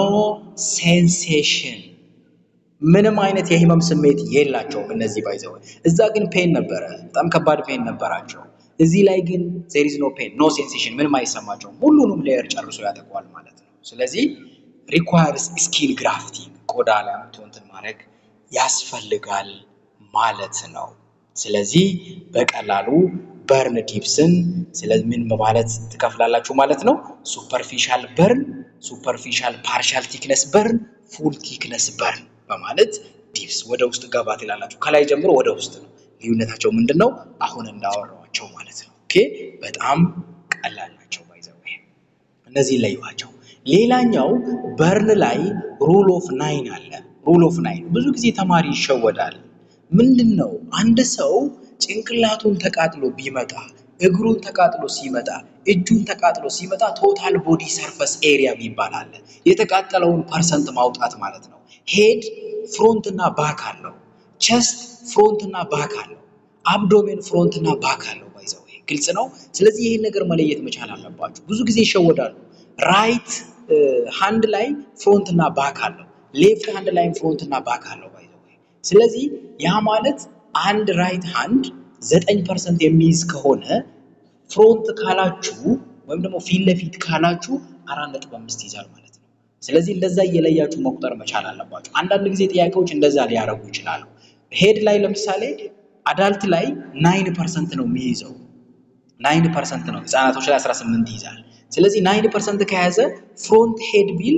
ሴንሴሽን ምንም አይነት የህመም ስሜት የላቸውም እነዚህ ባይዘው። እዛ ግን ፔን ነበረ፣ በጣም ከባድ ፔን ነበራቸው። እዚህ ላይ ግን ዜር ኢዝ ኖ ፔን ኖ ሴንሴሽን፣ ምንም አይሰማቸውም። ሁሉንም ሌየር ጨርሶ ያጠቋል ማለት ነው። ስለዚህ ሪኳየርስ ስኪን ግራፍቲንግ ቆዳ ላይ አምጥቶ እንትን ማድረግ ያስፈልጋል ማለት ነው። ስለዚህ በቀላሉ በርን ዲፕስን ስለምን ማለት ትከፍላላችሁ ማለት ነው። ሱፐርፊሻል በርን ሱፐርፊሻል ፓርሻል ቲክነስ በርን፣ ፉል ቲክነስ በርን በማለት ዲፕስ ወደ ውስጥ ገባ ትላላችሁ። ከላይ ጀምሮ ወደ ውስጥ ነው። ልዩነታቸው ምንድን ነው? አሁን እንዳወራኋቸው ማለት ነው። ኦኬ በጣም ቀላል ናቸው። ባይዘው እነዚህን ለዩዋቸው። ሌላኛው በርን ላይ ሩል ኦፍ ናይን አለ። ሩል ኦፍ ናይን ብዙ ጊዜ ተማሪ ይሸወዳል። ምንድን ነው? አንድ ሰው ጭንቅላቱን ተቃጥሎ ቢመጣ እግሩን ተቃጥሎ ሲመጣ እጁን ተቃጥሎ ሲመጣ ቶታል ቦዲ ሰርፈስ ኤሪያ የሚባል አለ። የተቃጠለውን ፐርሰንት ማውጣት ማለት ነው። ሄድ ፍሮንት እና ባክ አለው። ቸስት ፍሮንት እና ባክ አለው። አብዶሜን ፍሮንት እና ባክ አለው። ባይዘው ግልጽ ነው። ስለዚህ ይህን ነገር መለየት መቻል አለባችሁ። ብዙ ጊዜ ይሸወዳሉ። ራይት ሃንድ ላይ ፍሮንት እና ባክ አለው። ሌፍት ሃንድ ላይም ፍሮንት እና ባክ አለው። ባይዘው ስለዚህ ያ ማለት አንድ ራይት ሃንድ ዘጠኝ ፐርሰንት የሚይዝ ከሆነ ፍሮንት ካላችሁ ወይም ደግሞ ፊት ለፊት ካላችሁ አራት ነጥብ አምስት ይይዛል ማለት ነው። ስለዚህ እንደዛ እየለያችሁ መቁጠር መቻል አለባችሁ። አንዳንድ ጊዜ ጥያቄዎች እንደዛ ሊያደርጉ ይችላሉ። ሄድ ላይ ለምሳሌ አዳልት ላይ ናይን ፐርሰንት ነው የሚይዘው ናይን ፐርሰንት ነው። ህፃናቶች ላይ 18 ይይዛል። ስለዚህ ናይን ፐርሰንት ከያዘ ፍሮንት ሄድ ቢል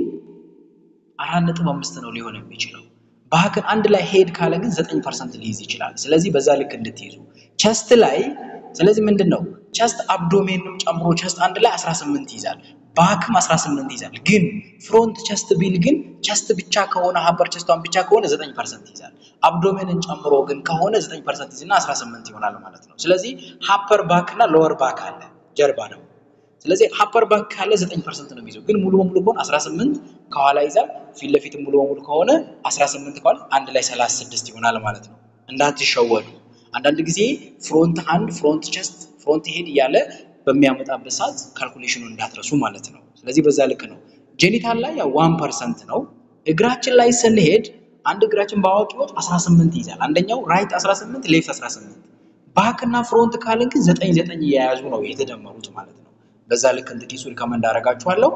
አራት ነጥብ አምስት ነው ሊሆን የሚችለው። ባክን አንድ ላይ ሄድ ካለ ግን ዘጠኝ ፐርሰንት ሊይዝ ይችላል። ስለዚህ በዛ ልክ እንድትይዙ ቸስት ላይ ስለዚህ ምንድን ነው ቸስት አብዶሜንም ጨምሮ ቸስት አንድ ላይ 18 ይይዛል። ባክም 18 ይይዛል። ግን ፍሮንት ቸስት ቢል ግን ቸስት ብቻ ከሆነ ሀበር ቸስቷን ብቻ ከሆነ 9 ፐርሰንት ይይዛል። አብዶሜንን ጨምሮ ግን ከሆነ 9 ፐርሰንት ይዝና 18 ይሆናል ማለት ነው። ስለዚህ ሀፐር ባክ እና ሎወር ባክ አለ ጀርባ ነው። ስለዚህ ሀፐር ባክ ካለ 9 ፐርሰንት ነው የሚይዘው። ግን ሙሉ በሙሉ ከሆነ 18 ከኋላ ይዛል። ፊት ለፊት ሙሉ በሙሉ ከሆነ 18 ከኋላ አንድ ላይ 36 ይሆናል ማለት ነው። እንዳትሸወዱ። አንዳንድ ጊዜ ፍሮንት ሃንድ፣ ፍሮንት ቸስት፣ ፍሮንት ሄድ እያለ በሚያመጣበት ሰዓት ካልኩሌሽኑን እንዳትረሱ ማለት ነው። ስለዚህ በዛ ልክ ነው። ጄኒታል ላይ ያው ዋን ፐርሰንት ነው። እግራችን ላይ ስንሄድ አንድ እግራችን በአዋቂዎች 18 ይይዛል። አንደኛው ራይት 18 ሌፍት 18 ባክ እና ፍሮንት ካልን ግን 9 9 እየያዙ ነው የተደመሩት ማለት ነው። በዛ ልክ እንድትይዙ ሪከመንድ አደርጋችኋለሁ።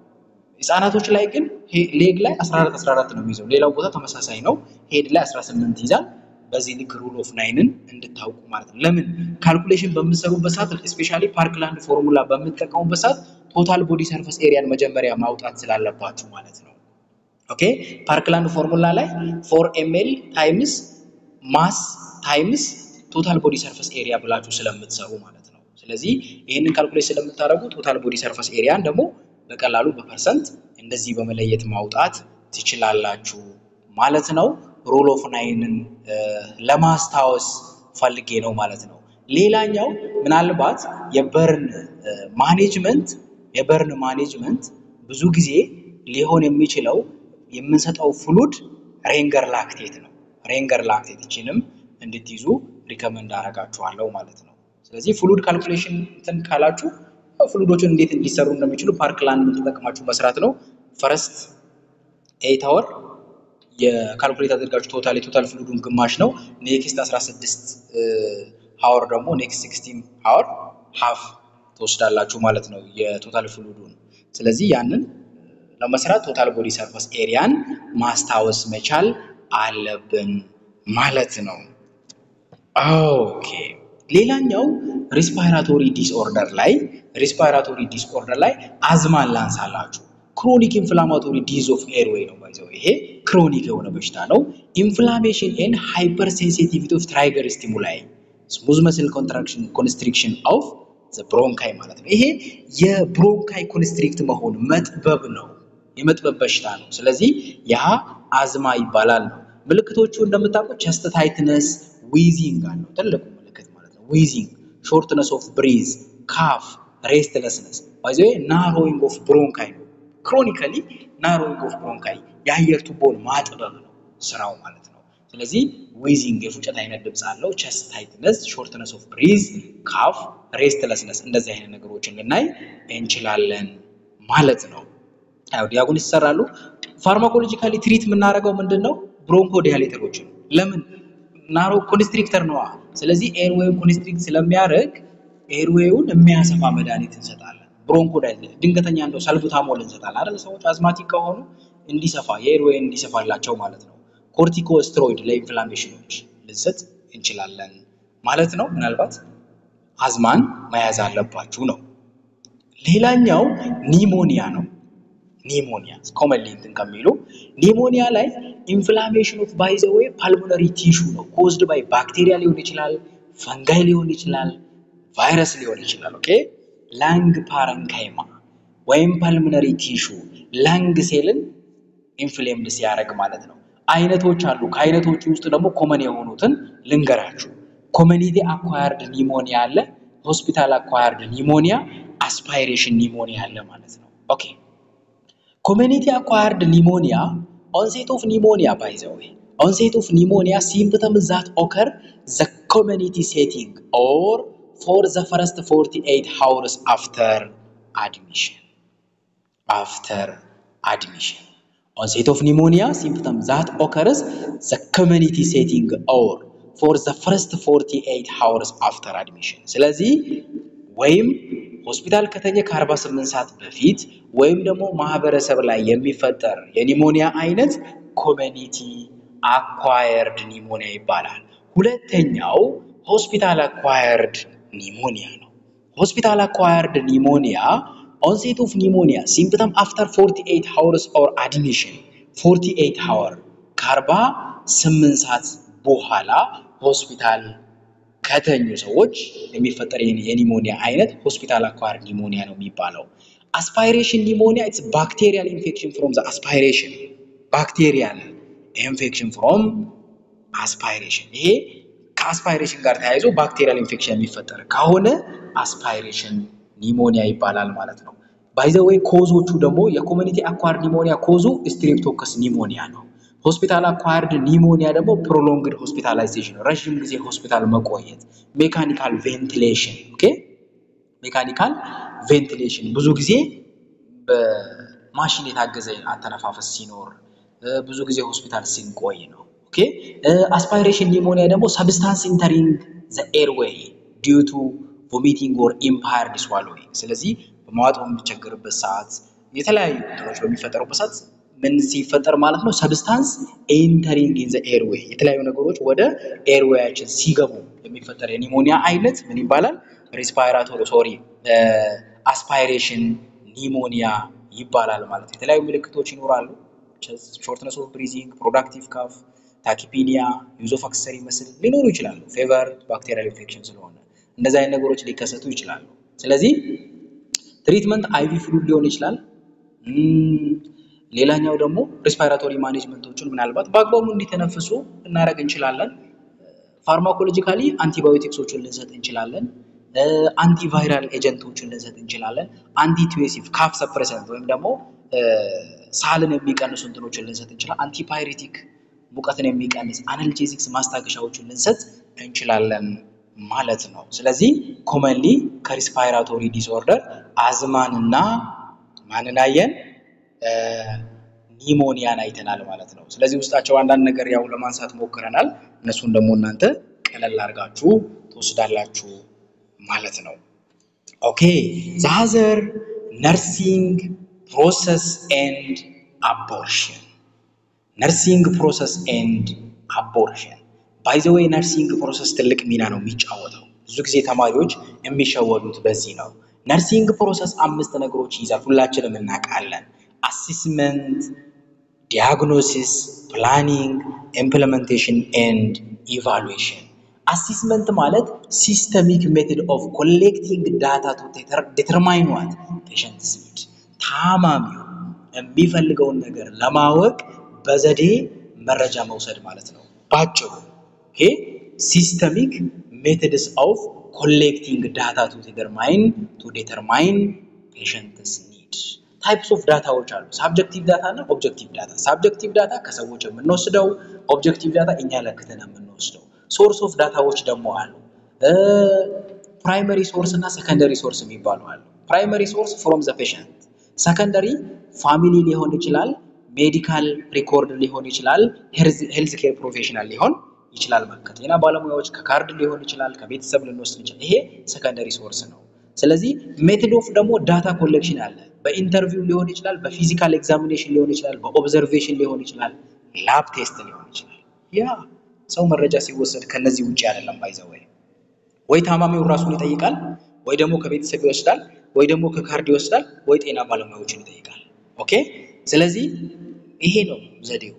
ህፃናቶች ላይ ግን ሌግ ላይ 14 14 ነው የሚይዘው። ሌላው ቦታ ተመሳሳይ ነው። ሄድ ላይ 18 ይይዛል። በዚህ ልክ ሩል ኦፍ ናይንን እንድታውቁ ማለት ነው። ለምን ካልኩሌሽን በምትሰሩበት ሰዓት ስፔሻሊ ፓርክላንድ ፎርሙላ በምትጠቀሙበት ሰዓት ቶታል ቦዲ ሰርፈስ ኤሪያን መጀመሪያ ማውጣት ስላለባችሁ ማለት ነው። ኦኬ ፓርክላንድ ፎርሙላ ላይ ፎር ኤምኤል ታይምስ ማስ ታይምስ ቶታል ቦዲ ሰርፈስ ኤሪያ ብላችሁ ስለምትሰሩ ማለት ነው። ስለዚህ ይህንን ካልኩሌት ስለምታደርጉ ቶታል ቦዲ ሰርፈስ ኤሪያን ደግሞ በቀላሉ በፐርሰንት እንደዚህ በመለየት ማውጣት ትችላላችሁ ማለት ነው። ሩል ኦፍ ናይንን ለማስታወስ ፈልጌ ነው ማለት ነው። ሌላኛው ምናልባት የበርን ማኔጅመንት የበርን ማኔጅመንት ብዙ ጊዜ ሊሆን የሚችለው የምንሰጠው ፍሉድ ሬንገር ላክቴት ነው። ሬንገር ላክቴት እችንም እንድትይዙ ሪከመንድ አደርጋችኋለሁ ማለት ነው። ስለዚህ ፍሉድ ካልኩሌሽን እንትን ካላችሁ ፍሉዶችን እንዴት እንዲሰሩ እንደሚችሉ ፓርክላንድ ተጠቅማችሁ መስራት ነው። ፈረስት ኤይት አወር የካልኩሌት አድርጋችሁ ቶታል የቶታል ፍሉዱን ግማሽ ነው። ኔክስት 16 ሀወር ደግሞ ኔክስት 16 ሀወር ሀፍ ትወስዳላችሁ ማለት ነው የቶታል ፍሉዱን። ስለዚህ ያንን ለመስራት ቶታል ቦዲ ሰርፈስ ኤሪያን ማስታወስ መቻል አለብን ማለት ነው። ኦኬ ሌላኛው ሪስፓይራቶሪ ዲስኦርደር ላይ ሪስፓይራቶሪ ዲስኦርደር ላይ አዝማን ላንሳላችሁ። ክሮኒክ ኢንፍላማቶሪ ዲዝ ኦፍ ኤርዌይ ነው ባይዘው ይሄ ክሮኒክ የሆነ በሽታ ነው። ኢንፍላሜሽን ኤንድ ሃይፐር ሴንሲቲቪቲ ኦፍ ትራይገር ስቲሙላይ ስሙዝ መስል ኮንትራክሽን ኮንስትሪክሽን ኦፍ ዘ ብሮንካይ ማለት ነው። ይሄ የብሮንካይ ኮንስትሪክት መሆን መጥበብ ነው፣ የመጥበብ በሽታ ነው። ስለዚህ ያ አዝማ ይባላል ነው። ምልክቶቹ እንደምታውቁት ቸስት ታይትነስ፣ ዊዚንግ አለው ትልቁ ምልክት ማለት ነው። ዊዚንግ፣ ሾርትነስ ኦፍ ብሪዝ፣ ካፍ፣ ሬስትለስነስ ባይዘ ናሮዊንግ ኦፍ ብሮንካይ ነው። ክሮኒካሊ ናሮዊንግ ኦፍ ብሮንካይ የአየር ቱቦን ማጥበብ ነው ስራው ማለት ነው። ስለዚህ ዊዚንግ የፉጨት አይነት ድምፅ አለው። ቸስት ታይትነስ፣ ሾርትነስ ኦፍ ብሪዝ፣ ካፍ፣ ሬስትለስነስ እንደዚህ አይነት ነገሮችን ልናይ እንችላለን ማለት ነው። ያው ዲያጎን ይሰራሉ። ፋርማኮሎጂካሊ ትሪት የምናደርገው ምንድን ነው? ብሮንኮ ዲያሌተሮችን ለምን ናሮ ኮንስትሪክተር ነዋ። ስለዚህ ኤርዌውን ኮንስትሪክት ስለሚያደርግ ኤርዌውን የሚያሰፋ መድኃኒት እንሰጣለን። ብሮንኮ ዳይሌተር ድንገተኛ እንደው ሰልቡታሞል እንሰጣለን አይደል? ሰዎች አዝማቲክ ከሆኑ እንዲሰፋ የኤርዌይ እንዲሰፋላቸው ማለት ነው። ኮርቲኮ ስትሮይድ ለኢንፍላሜሽኖች ልንሰጥ እንችላለን ማለት ነው። ምናልባት አዝማን መያዝ አለባችሁ ነው። ሌላኛው ኒሞኒያ ነው። ኒሞኒያ ኮመንሊ እንትን ከሚሉ ኒሞኒያ ላይ ኢንፍላሜሽን ኦፍ ባይ ዘ ዌይ ፓልሞነሪ ቲሹ ነው። ኮዝድ ባይ ባክቴሪያ ሊሆን ይችላል፣ ፈንጋይ ሊሆን ይችላል፣ ቫይረስ ሊሆን ይችላል። ኦኬ ላንግ ፓረንካይማ ወይም ፓልሞነሪ ቲሹ ላንግ ሴልን ኢንፍሌምድ ሲያደርግ ማለት ነው። አይነቶች አሉ። ከአይነቶቹ ውስጥ ደግሞ ኮመን የሆኑትን ልንገራችሁ። ኮሚኒቲ አኳየርድ ኒሞኒያ አለ፣ ሆስፒታል አኳየርድ ኒሞኒያ፣ አስፓይሬሽን ኒሞኒያ አለ ማለት ነው። ኦኬ ኮሚኒቲ አኳየርድ ኒሞኒያ ኦንሴት ኦፍ ኒሞኒያ ባይ ዘ ዌይ ኦንሴት ኦፍ ኒሞኒያ ሲምፕተም ዛት ኦከር ዘ ኮሚኒቲ ሴቲንግ ኦር ፎር ዘ ፈረስት 48 ሃውርስ አፍተር አድሚሽን አፍተር አድሚሽን onset of pneumonia symptom that occurs the community setting or for the first 48 hours after admission ስለዚህ ወይም ሆስፒታል ከተኘ ከ48 ሰዓት በፊት ወይም ደግሞ ማህበረሰብ ላይ የሚፈጠር የኒሞኒያ አይነት ኮሚኒቲ አኳየርድ ኒሞኒያ ይባላል። ሁለተኛው ሆስፒታል አኳየርድ ኒሞኒያ ነው። ሆስፒታል አኳየርድ ኒሞኒያ onset of pneumonia symptom after 48 hours or admission 48 hour ከ48 ሰዓት በኋላ ሆስፒታል ከተኙ ሰዎች የሚፈጠር የኒሞኒያ አይነት ሆስፒታል አኳየርድ ኒሞኒያ ነው የሚባለው። አስፓይሬሽን ኒሞኒያ ኢትስ ባክቴሪያል ኢንፌክሽን ፍሮም ዘ አስፓይሬሽን ባክቴሪያል ኢንፌክሽን ፍሮም አስፓይሬሽን ይሄ ከአስፓይሬሽን ጋር ተያይዞ ባክቴሪያል ኢንፌክሽን የሚፈጠር ከሆነ አስፓይሬሽን ኒሞኒያ ይባላል ማለት ነው። ባይዘወይ ኮዞቹ ደግሞ የኮሚኒቲ አኳርድ ኒሞኒያ ኮዙ ስትሬፕቶከስ ኒሞኒያ ነው። ሆስፒታል አኳርድ ኒሞኒያ ደግሞ ፕሮሎንግድ ሆስፒታላይዜሽን ረዥም ጊዜ ሆስፒታል መቆየት፣ ሜካኒካል ቬንቲሌሽን ኦኬ፣ ሜካኒካል ቬንቲሌሽን ብዙ ጊዜ በማሽን የታገዘ አተነፋፈስ ሲኖር ብዙ ጊዜ ሆስፒታል ስንቆይ ነው። ኦኬ አስፓይሬሽን ኒሞኒያ ደግሞ ሰብስታንስ ኢንተሪንግ ዘ ኤርዌይ ዲዩ ቱ ቮሚቲንግ ኦር ኢምፓየርድ ስዋሎዊንግ። ስለዚህ በመዋጥ በምንቸገርበት ሰዓት የተለያዩ እንትኖች በሚፈጠሩበት ሰዓት ምን ሲፈጠር ማለት ነው? ሰብስታንስ ኤንተሪንግ ኢን ዘ ኤርዌይ የተለያዩ ነገሮች ወደ ኤርዌያችን ሲገቡ የሚፈጠር የኒሞኒያ አይነት ምን ይባላል? ሬስፓይራቶሪ ሶሪ አስፓይሬሽን ኒሞኒያ ይባላል ማለት ነው። የተለያዩ ምልክቶች ይኖራሉ። ሾርትነስ ኦፍ ብሪዚንግ፣ ፕሮዳክቲቭ ካፍ፣ ታኪፒኒያ፣ ዩዝ ኦፍ አክሰሰሪ መስል ሊኖሩ ይችላሉ። ፌቨር ባክቴሪያል ኢንፌክሽን ስለሆነ እንደዚህ አይነት ነገሮች ሊከሰቱ ይችላሉ። ስለዚህ ትሪትመንት አይቪ ፍሉድ ሊሆን ይችላል። ሌላኛው ደግሞ ሬስፓይራቶሪ ማኔጅመንቶችን ምናልባት በአግባቡ እንዲተነፍሱ እናደርግ እንችላለን። ፋርማኮሎጂካሊ አንቲባዮቲክሶችን ልንሰጥ እንችላለን። አንቲቫይራል ኤጀንቶችን ልንሰጥ እንችላለን። አንቲቱዌሲቭ ካፍ ሰፕሬሰንት ወይም ደግሞ ሳልን የሚቀንሱ እንትኖችን ልንሰጥ እንችላለን። አንቲፓይሬቲክ ሙቀትን የሚቀንስ አናልጄሲክስ ማስታገሻዎችን ልንሰጥ እንችላለን ማለት ነው። ስለዚህ ኮመንሊ ከሪስፓይራቶሪ ዲስኦርደር አዝማንና ማንን አየን? ኒሞኒያን አይተናል ማለት ነው። ስለዚህ ውስጣቸው አንዳንድ ነገር ያው ለማንሳት ሞክረናል። እነሱን ደግሞ እናንተ ቀለል አድርጋችሁ ትወስዳላችሁ ማለት ነው። ኦኬ ዛዘር ነርሲንግ ፕሮሰስ ኤንድ አቦርሽን ነርሲንግ ፕሮሰስ ኤንድ አቦርሽን ባይ ዘ ዌይ ነርሲንግ ፕሮሰስ ትልቅ ሚና ነው የሚጫወተው። ብዙ ጊዜ ተማሪዎች የሚሸወዱት በዚህ ነው። ነርሲንግ ፕሮሰስ አምስት ነገሮች ይይዛል፣ ሁላችንም እናውቃለን። አሲስመንት፣ ዲያግኖሲስ፣ ፕላኒንግ፣ ኢምፕሊሜንቴሽን ኤንድ ኢቫሉዌሽን። አሲስመንት ማለት ሲስተሚክ ሜቶድ ኦፍ ኮሌክቲንግ ዳታ ቱ ዲተርማይን ዋት ፔሸንትስ ኒድ፣ ታማሚው የሚፈልገውን ነገር ለማወቅ በዘዴ መረጃ መውሰድ ማለት ነው ባጭሩ። ኦኬ ሲስተሚክ ሜቶድስ ኦፍ ኮሌክቲንግ ዳታ ቱ ዲተርማይን ቱ ዲተርማይን ፔሸንትስ ኒድ። ታይፕስ ኦፍ ዳታዎች አሉ። ሳብጀክቲቭ ዳታ እና ኦብጀክቲቭ ዳታ። ሳብጀክቲቭ ዳታ ከሰዎች የምንወስደው፣ ኦብጀክቲቭ ዳታ እኛ ለክተን የምንወስደው። ሶርስ ኦፍ ዳታዎች ደግሞ አሉ። ፕራይመሪ ሶርስ እና ሰከንደሪ ሶርስ የሚባሉ አሉ። ፕራይመሪ ሶርስ ፍሮም ዘ ፔሸንት፣ ሰከንደሪ ፋሚሊ ሊሆን ይችላል፣ ሜዲካል ሪኮርድ ሊሆን ይችላል፣ ሄልዝ ኬር ፕሮፌሽናል ሊሆን ይችላል። ከጤና ባለሙያዎች ከካርድ ሊሆን ይችላል፣ ከቤተሰብ ልንወስድ ይችላል። ይሄ ሰከንደሪ ሶርስ ነው። ስለዚህ ሜቶድ ኦፍ ደግሞ ዳታ ኮሌክሽን አለ። በኢንተርቪው ሊሆን ይችላል፣ በፊዚካል ኤግዛሚኔሽን ሊሆን ይችላል፣ በኦብዘርቬሽን ሊሆን ይችላል፣ ላብ ቴስት ሊሆን ይችላል። ያ ሰው መረጃ ሲወሰድ ከነዚህ ውጭ አይደለም። ባይዘው ወይ ወይ ታማሚውን ራሱን ይጠይቃል፣ ወይ ደግሞ ከቤተሰብ ይወስዳል፣ ወይ ደግሞ ከካርድ ይወስዳል፣ ወይ ጤና ባለሙያዎችን ይጠይቃል። ኦኬ። ስለዚህ ይሄ ነው ዘዴው።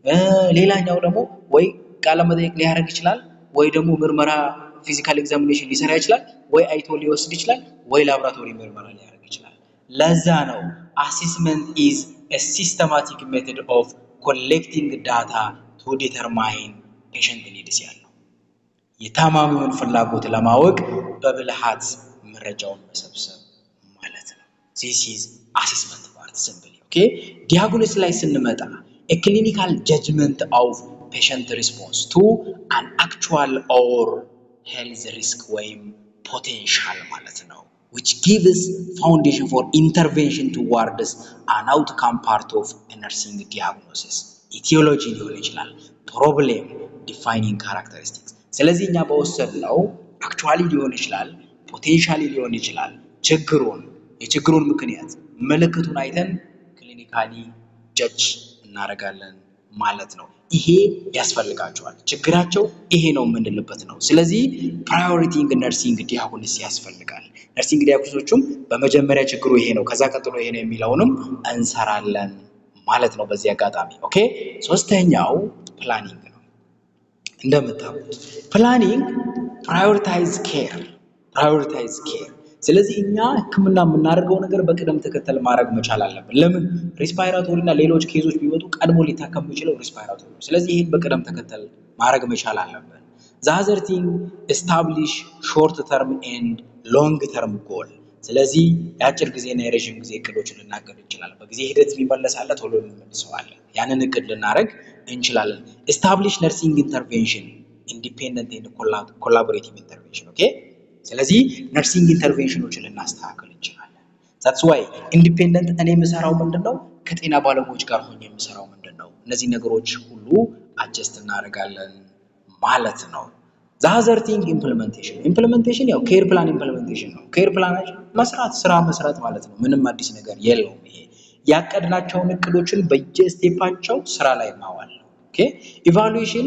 ሌላኛው ደግሞ ወይ ቃለ መጠይቅ ሊያደርግ ይችላል፣ ወይ ደግሞ ምርመራ ፊዚካል ኤግዛሚኔሽን ሊሰራ ይችላል፣ ወይ አይቶ ሊወስድ ይችላል፣ ወይ ላቦራቶሪ ምርመራ ሊያደርግ ይችላል። ለዛ ነው አሴስመንት ኢዝ a systematic method of collecting data to determine patient needs ያለው የታማሚውን ፍላጎት ለማወቅ በብልሃት መረጃውን መሰብሰብ ማለት ነው። ዚስ ኢዝ አሴስመንት ፓርት ሲምፕሊ ኦኬ። ዲያግኖስ ላይ ስንመጣ a clinical judgment of patient response to an actual or health risk ወይም ፖቴንሻል ማለት ነው which gives foundation for intervention towards an outcome part of a nursing diagnosis etiology ሊሆን ይችላል ፕሮብሌም ዲፋይኒንግ ካራክተሪስቲክስ ስለዚህ እኛ በወሰድነው አክቹዋሊ ሊሆን ይችላል ፖቴንሻሊ ሊሆን ይችላል ችግሩን የችግሩን ምክንያት ምልክቱን አይተን ክሊኒካሊ ጀጅ እናደርጋለን ማለት ነው። ይሄ ያስፈልጋቸዋል። ችግራቸው ይሄ ነው የምንልበት ነው። ስለዚህ ፕራዮሪቲንግ ነርሲንግ ዲያግኖስ ያስፈልጋል። ነርሲንግ ዲያግኖሶቹም በመጀመሪያ ችግሩ ይሄ ነው፣ ከዛ ቀጥሎ ይሄ ነው የሚለውንም እንሰራለን ማለት ነው። በዚህ አጋጣሚ ኦኬ። ሶስተኛው ፕላኒንግ ነው። እንደምታውቁት ፕላኒንግ ፕራዮሪታይዝ ኬር ፕራዮሪታይዝ ኬር ስለዚህ እኛ ሕክምና የምናደርገው ነገር በቅደም ተከተል ማድረግ መቻል አለብን። ለምን ሪስፓይራቶሪ እና ሌሎች ኬዞች ቢመጡ ቀድሞ ሊታከም የሚችለው ሪስፓይራቶሪ ነው። ስለዚህ ይህን በቅደም ተከተል ማድረግ መቻል አለብን። ዛዘር ቲንግ ኤስታብሊሽ ሾርት ተርም ኤንድ ሎንግ ተርም ጎል። ስለዚህ የአጭር ጊዜና የረዥም ጊዜ እቅዶችን ልናገድ እንችላለን። በጊዜ ሂደት የሚመለስ አለ፣ ቶሎ እንመልሰዋለን። ያንን እቅድ ልናደርግ እንችላለን። ኤስታብሊሽ ነርሲንግ ኢንተርቬንሽን ኢንዲፔንደንት ኤንድ ኮላቦሬቲቭ ኢንተርቬንሽን ኦኬ ስለዚህ ነርሲንግ ኢንተርቬንሽኖችን ልናስተካክል እንችላለን። ዛትስ ዋይ ኢንዲፔንደንት እኔ የምሰራው ምንድን ነው? ከጤና ባለሙያዎች ጋር ሆኜ የምሰራው ምንድን ነው? እነዚህ ነገሮች ሁሉ አጀስት እናደርጋለን ማለት ነው። ዛዘር ቲንግ ኢምፕሊሜንቴሽን ኢምፕሊሜንቴሽን ያው ኬር ፕላን ኢምፕሊሜንቴሽን ነው። ኬር ፕላናችን መስራት ስራ መስራት ማለት ነው። ምንም አዲስ ነገር የለውም። ይሄ ያቀድናቸውን እቅዶችን በየስቴፓቸው ስራ ላይ ማዋል ነው። ኦኬ ኢቫሉዌሽን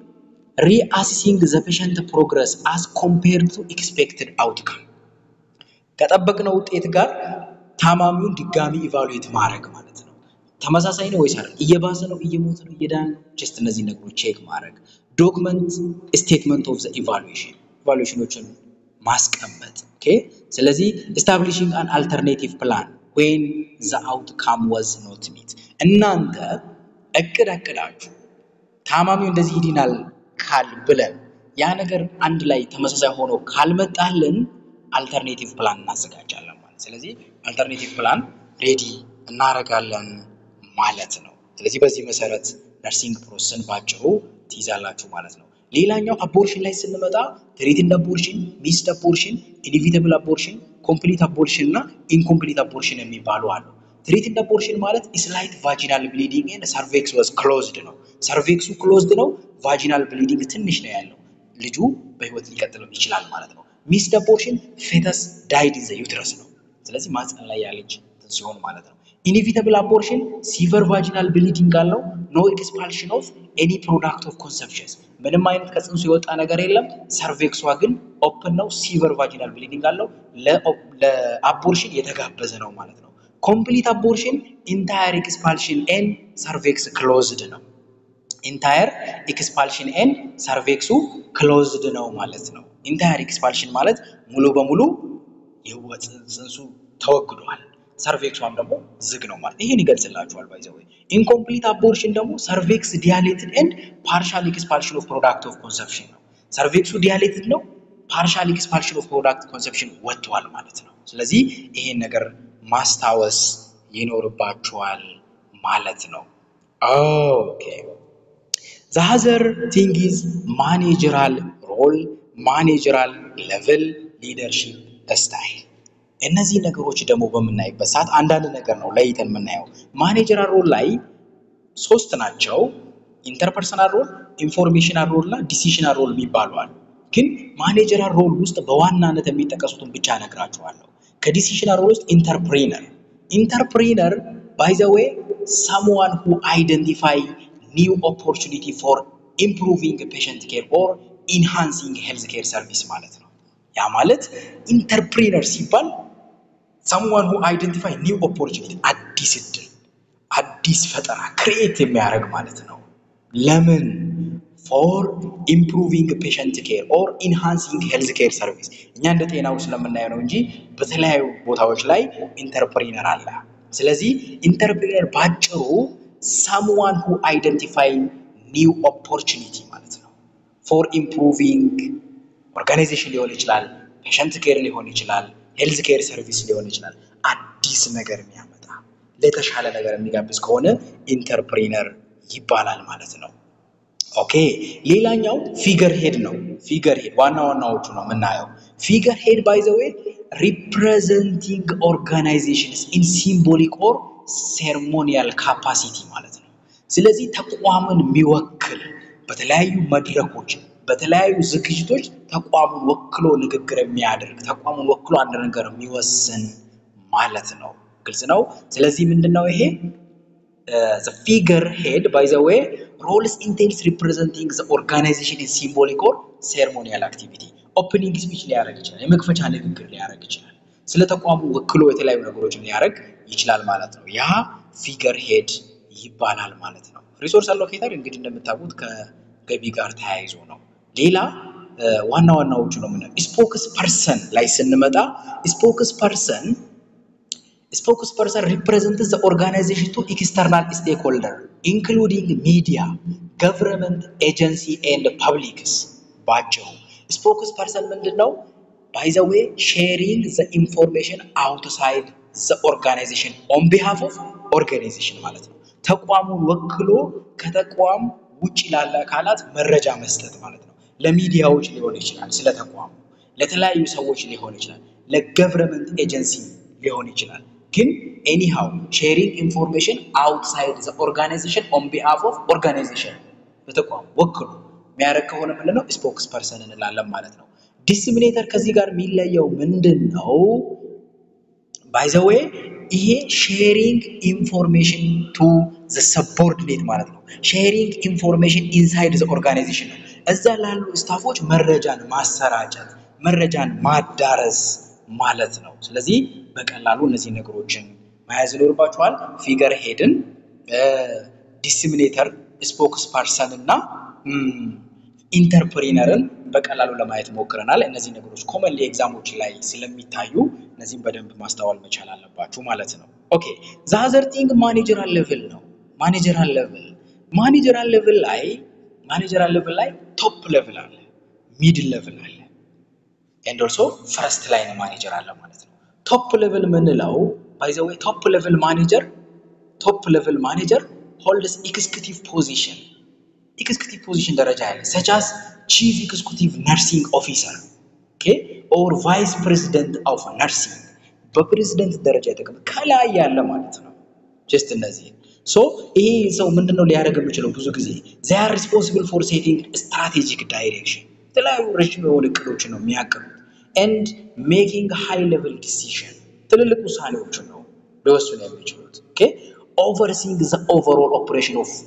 ሪአሲሲንግ ዘ ፔሸንት ፕሮግረስ አስ ኮምፔርድ ቱ ኤክስፔክትድ አውትካም ከጠበቅነው ውጤት ጋር ታማሚውን ድጋሚ ኢቫሉዌት ማድረግ ማለት ነው። ተመሳሳይ ነው ወይስ አይደል? እየባሰ ነው፣ እየሞተ ነው፣ እየዳነ ነው? ጀስት እነዚህ ነገሮች ቼክ ማድረግ። ዶክመንት ስቴትመንት ኦፍ ዘ ኢቫሉዌሽን ኢቫሉዌሽኖችን ማስቀመጥ። ኦኬ ስለዚህ ኤስታብሊሽንግ አን አልተርኔቲቭ ፕላን ዌን ዘ አውትካም ወዝ ኖት ሚት እናንተ እቅድ አቅዳችሁ ታማሚው እንደዚህ ይድናል ካል ብለን ያ ነገር አንድ ላይ ተመሳሳይ ሆኖ ካልመጣልን አልተርኔቲቭ ፕላን እናዘጋጃለን ማለት። ስለዚህ አልተርኔቲቭ ፕላን ሬዲ እናደርጋለን ማለት ነው። ስለዚህ በዚህ መሰረት ነርሲንግ ፕሮሰስን ባጭሩ ትይዛላችሁ ማለት ነው። ሌላኛው አቦርሽን ላይ ስንመጣ ትሪትድ አቦርሽን፣ ሚስድ አቦርሽን፣ ኢኒቪተብል አቦርሽን፣ ኮምፕሊት አቦርሽን እና ኢንኮምፕሊት አቦርሽን የሚባሉ አሉ። ትሪትድ አቦርሽን ማለት ስላይት ቫጂናል ብሊዲንግ ኤንድ ሰርቬክስ ዋዝ ክሎዝድ ነው። ሰርቬክሱ ክሎዝድ ነው፣ ቫጂናል ብሊዲንግ ትንሽ ነው ያለው። ልጁ በህይወት ሊቀጥልም ይችላል ማለት ነው። ሚስድ አቦርሽን ፌተስ ዳይድ ኢን ዘ ዩትረስ ነው። ስለዚህ ማህፀን ላይ ያለች ሲሆን ማለት ነው። ኢኒቪተብል አቦርሽን ሲቨር ቫጂናል ብሊዲንግ አለው። ኖ ኤክስፓልሽን ኦፍ ኤኒ ፕሮዳክት ኦፍ ኮንሰፕሽንስ ምንም አይነት ከፅንሱ የወጣ ነገር የለም። ሰርቬክሷ ግን ኦፕን ነው። ሲቨር ቫጂናል ብሊዲንግ አለው። ለአቦርሽን የተጋበዘ ነው ማለት ነው። ኮምፕሊት አቦርሽን ኢንታየር ኤክስፓልሽን ኤን ሰርቬክስ ክሎዝድ ነው። ኢንታየር ኤክስፓልሽን ኤን ሰርቬክሱ ክሎዝድ ነው ማለት ነው። ኢንታየር ኤክስፓልሽን ማለት ሙሉ በሙሉ ጽንሱ ተወግዷል። ሰርቬክሷም ደግሞ ዝግ ነው ማለት ይሄን ይገልጽላችኋል። ባይ ዘ ወይ ኢንኮምፕሊት አቦርሽን ደግሞ ሰርቬክስ ዲያሌትድ ኤንድ ፓርሻል ኤክስፓልሽን ኦፍ ፕሮዳክት ኦፍ ኮንሰፕሽን ነው። ሰርቬክሱ ዲያሌትድ ነው፣ ፓርሻል ኤክስፓልሽን ኦፍ ፕሮዳክት ኮንሰፕሽን ወጥቷል ማለት ነው። ስለዚህ ይሄን ነገር ማስታወስ ይኖርባችኋል ማለት ነው። ኦኬ ዛዘር ቲንግ ኢዝ ማኔጀራል ሮል ማኔጀራል ሌቭል ሊደርሺፕ ስታይል እነዚህ ነገሮች ደግሞ በምናይበት ሰዓት አንዳንድ ነገር ነው ለይተን የምናየው። ማኔጀራል ሮል ላይ ሶስት ናቸው። ኢንተርፐርሰናል ሮል፣ ኢንፎርሜሽናል ሮል እና ዲሲሽናል ሮል የሚባሉ አሉ። ግን ማኔጀራል ሮል ውስጥ በዋናነት የሚጠቀሱትን ብቻ እነግራችኋለሁ። ከዲሲሽናል ሮል ውስጥ ኢንተርፕሪነር ኢንተርፕሪነር ባይ ዘ ዌይ ሰምዋን ሁ አይደንቲፋይ ኒው ኦፖርቹኒቲ ፎር ኢምፕሩቪንግ ፔሸንት ኬር ኦር ኢንሃንሲንግ ሄልዝ ኬር ሰርቪስ ማለት ነው። ያ ማለት ኢንተርፕሪነር ሲባል ሰምዋን ሁ አይደንቲፋይ ኒው ኦፖርቹኒቲ አዲስ እድል አዲስ ፈጠራ ክሬት የሚያደርግ ማለት ነው። ለምን ፎር ኢምፕሩቪንግ ፔሸንት ኬር ኦር ኢንሃንሲንግ ሄልዝ ኬር ሰርቪስ። እኛ እንደ ጤናው ስለምናየው ነው እንጂ በተለያዩ ቦታዎች ላይ ኢንተርፕሪነር አለ። ስለዚህ ኢንተርፕሪነር ባጭሩ ሳምዋን ሁ አይደንቲፋይ ኒው ኦፖርቹኒቲ ማለት ነው። ፎር ኢምፕሩቪንግ ኦርጋናይዜሽን ሊሆን ይችላል፣ ፔሸንት ኬር ሊሆን ይችላል፣ ሄልዝ ኬር ሰርቪስ ሊሆን ይችላል። አዲስ ነገር የሚያመጣ ለተሻለ ነገር የሚጋብዝ ከሆነ ኢንተርፕሪነር ይባላል ማለት ነው። ኦኬ ሌላኛው ፊገር ሄድ ነው። ፊገር ሄድ ዋና ዋናዎቹ ነው የምናየው። ፊገር ሄድ ባይ ዘ ዌይ ሪፕሬዘንቲንግ ኦርጋናይዜሽንስ ኢን ሲምቦሊክ ኦር ሴርሞኒያል ካፓሲቲ ማለት ነው። ስለዚህ ተቋምን የሚወክል በተለያዩ መድረኮች በተለያዩ ዝግጅቶች ተቋሙን ወክሎ ንግግር የሚያደርግ ተቋሙን ወክሎ አንድ ነገር የሚወስን ማለት ነው። ግልጽ ነው። ስለዚህ ምንድን ነው ይሄ ፊገር ሄድ ባይ ዘ ዌይ ሮልስ ኢንቴንስ ሪፕሬዘንቲንግ ኦርጋናይዜሽን ኢን ሲምቦሊክ ኦር ሴርሞኒያል አክቲቪቲ ኦፕኒንግ ስፒች ሊያደርግ ይችላል። የመክፈቻ ንግግር ሊያደርግ ይችላል። ስለ ተቋሙ ወክሎ የተለያዩ ነገሮችን ሊያደርግ ይችላል ማለት ነው። ያ ፊገር ሄድ ይባላል ማለት ነው። ሪሶርስ አሎኬተር እንግዲህ እንደምታውቁት ከገቢ ጋር ተያይዞ ነው። ሌላ ዋና ዋናዎቹ ነው ምንድነው? ስፖክስ ፐርሰን ላይ ስንመጣ ስፖክስ ፐርሰን ስፖክስ ፐርሰን ሪፕሬዘንትስ ዘ ኦርጋናይዜሽን ቱ ኤክስተርናል ስቴክሆልደር ኢንክሉዲንግ ሚዲያ ገቨርንመንት ኤጀንሲ ኤንድ ፐብሊክስ። ባጭሩ ስፖክስ ፐርሰን ምንድን ነው? ባይ ዘ ዌይ ሼሪንግ ዘ ኢንፎርሜሽን አውትሳይድ ዘ ኦርጋናይዜሽን ኦን ቢሃፍ ኦፍ ኦርጋናይዜሽን ማለት ነው። ተቋሙን ወክሎ ከተቋም ውጭ ላለ አካላት መረጃ መስጠት ማለት ነው። ለሚዲያዎች ሊሆን ይችላል፣ ስለ ተቋሙ ለተለያዩ ሰዎች ሊሆን ይችላል፣ ለገቨርንመንት ኤጀንሲ ሊሆን ይችላል። ግን ኤኒሃው ሼሪንግ ኢንፎርሜሽን አውትሳይድ ዘ ኦርጋናይዜሽን ኦን ቢሃፍ ኦፍ ኦርጋናይዜሽን በተቋሙ ወክሎ የሚያደርግ ከሆነ ምንድን ነው ስፖክስ ፐርሰን እንላለን ማለት ነው። ዲስሚኔተር ከዚህ ጋር የሚለየው ምንድን ነው? ባይ ዘ ዌይ ይሄ ሼሪንግ ኢንፎርሜሽን ቱ ዘ ሰቦርዲኔት ማለት ነው። ሼሪንግ ኢንፎርሜሽን ኢንሳይድ ዘ ኦርጋናይዜሽን ነው። እዛ ላሉ ስታፎች መረጃን ማሰራጨት፣ መረጃን ማዳረስ ማለት ነው። ስለዚህ በቀላሉ እነዚህ ነገሮችን መያዝ ይኖርባችኋል። ፊገር ሄድን፣ ዲስሚኔተር፣ ስፖክስ ፐርሰን እና ኢንተርፕሪነርን በቀላሉ ለማየት ሞክረናል። እነዚህ ነገሮች ኮመንሊ ኤግዛሞች ላይ ስለሚታዩ እነዚህም በደንብ ማስተዋል መቻል አለባችሁ ማለት ነው። ኦኬ ዛዘር ቲንግ ማኔጀራል ሌቭል ነው። ማኔጀራል ሌቭል ማኔጀራል ሌቭል ላይ ማኔጀራል ሌቭል ላይ ቶፕ ሌቭል አለ፣ ሚድል ሌቭል አለ ኤንድ ኦልሶ ፈረስት ላይን ማኔጀር አለ ማለት ነው። ቶፕ ሌቭል የምንለው ባይ ዘ ዌይ ቶፕ ሌቭል ማኔጀር ቶፕ ሌቭል ማኔጀር ሆልድስ ኤክስኪዩቲቭ ፖዚሽን ኤክስኪዩቲቭ ፖዚሽን ደረጃ ያለ ሰቻስ ቺፍ ኤክስኪዩቲቭ ነርሲንግ ኦፊሰር ኦኬ ኦር ቫይስ ፕሬዚደንት ኦፍ ነርሲንግ በፕሬዚደንት ደረጃ የተቀመጠ ከላይ ያለ ማለት ነው። ጀስት እነዚህ ሶ ይሄ ሰው ምንድነው ሊያደርግ የሚችለው? ብዙ ጊዜ ዚይ አር ሪስፖንሲብል ፎር ሴቲንግ ስትራቴጂክ ዳይሬክሽን የተለያዩ ረዥም የሆኑ እቅዶችን ነው የሚያቅዱት ኤንድ ሜኪንግ ሃይ ሌቭል ዲሲዥን ትልልቅ ውሳኔዎችን ነው ሊወስኑ የሚችሉት። ኦኬ ኦቨርሲንግ ዘ ኦቨርኦል ኦፕሬሽን ኦፍ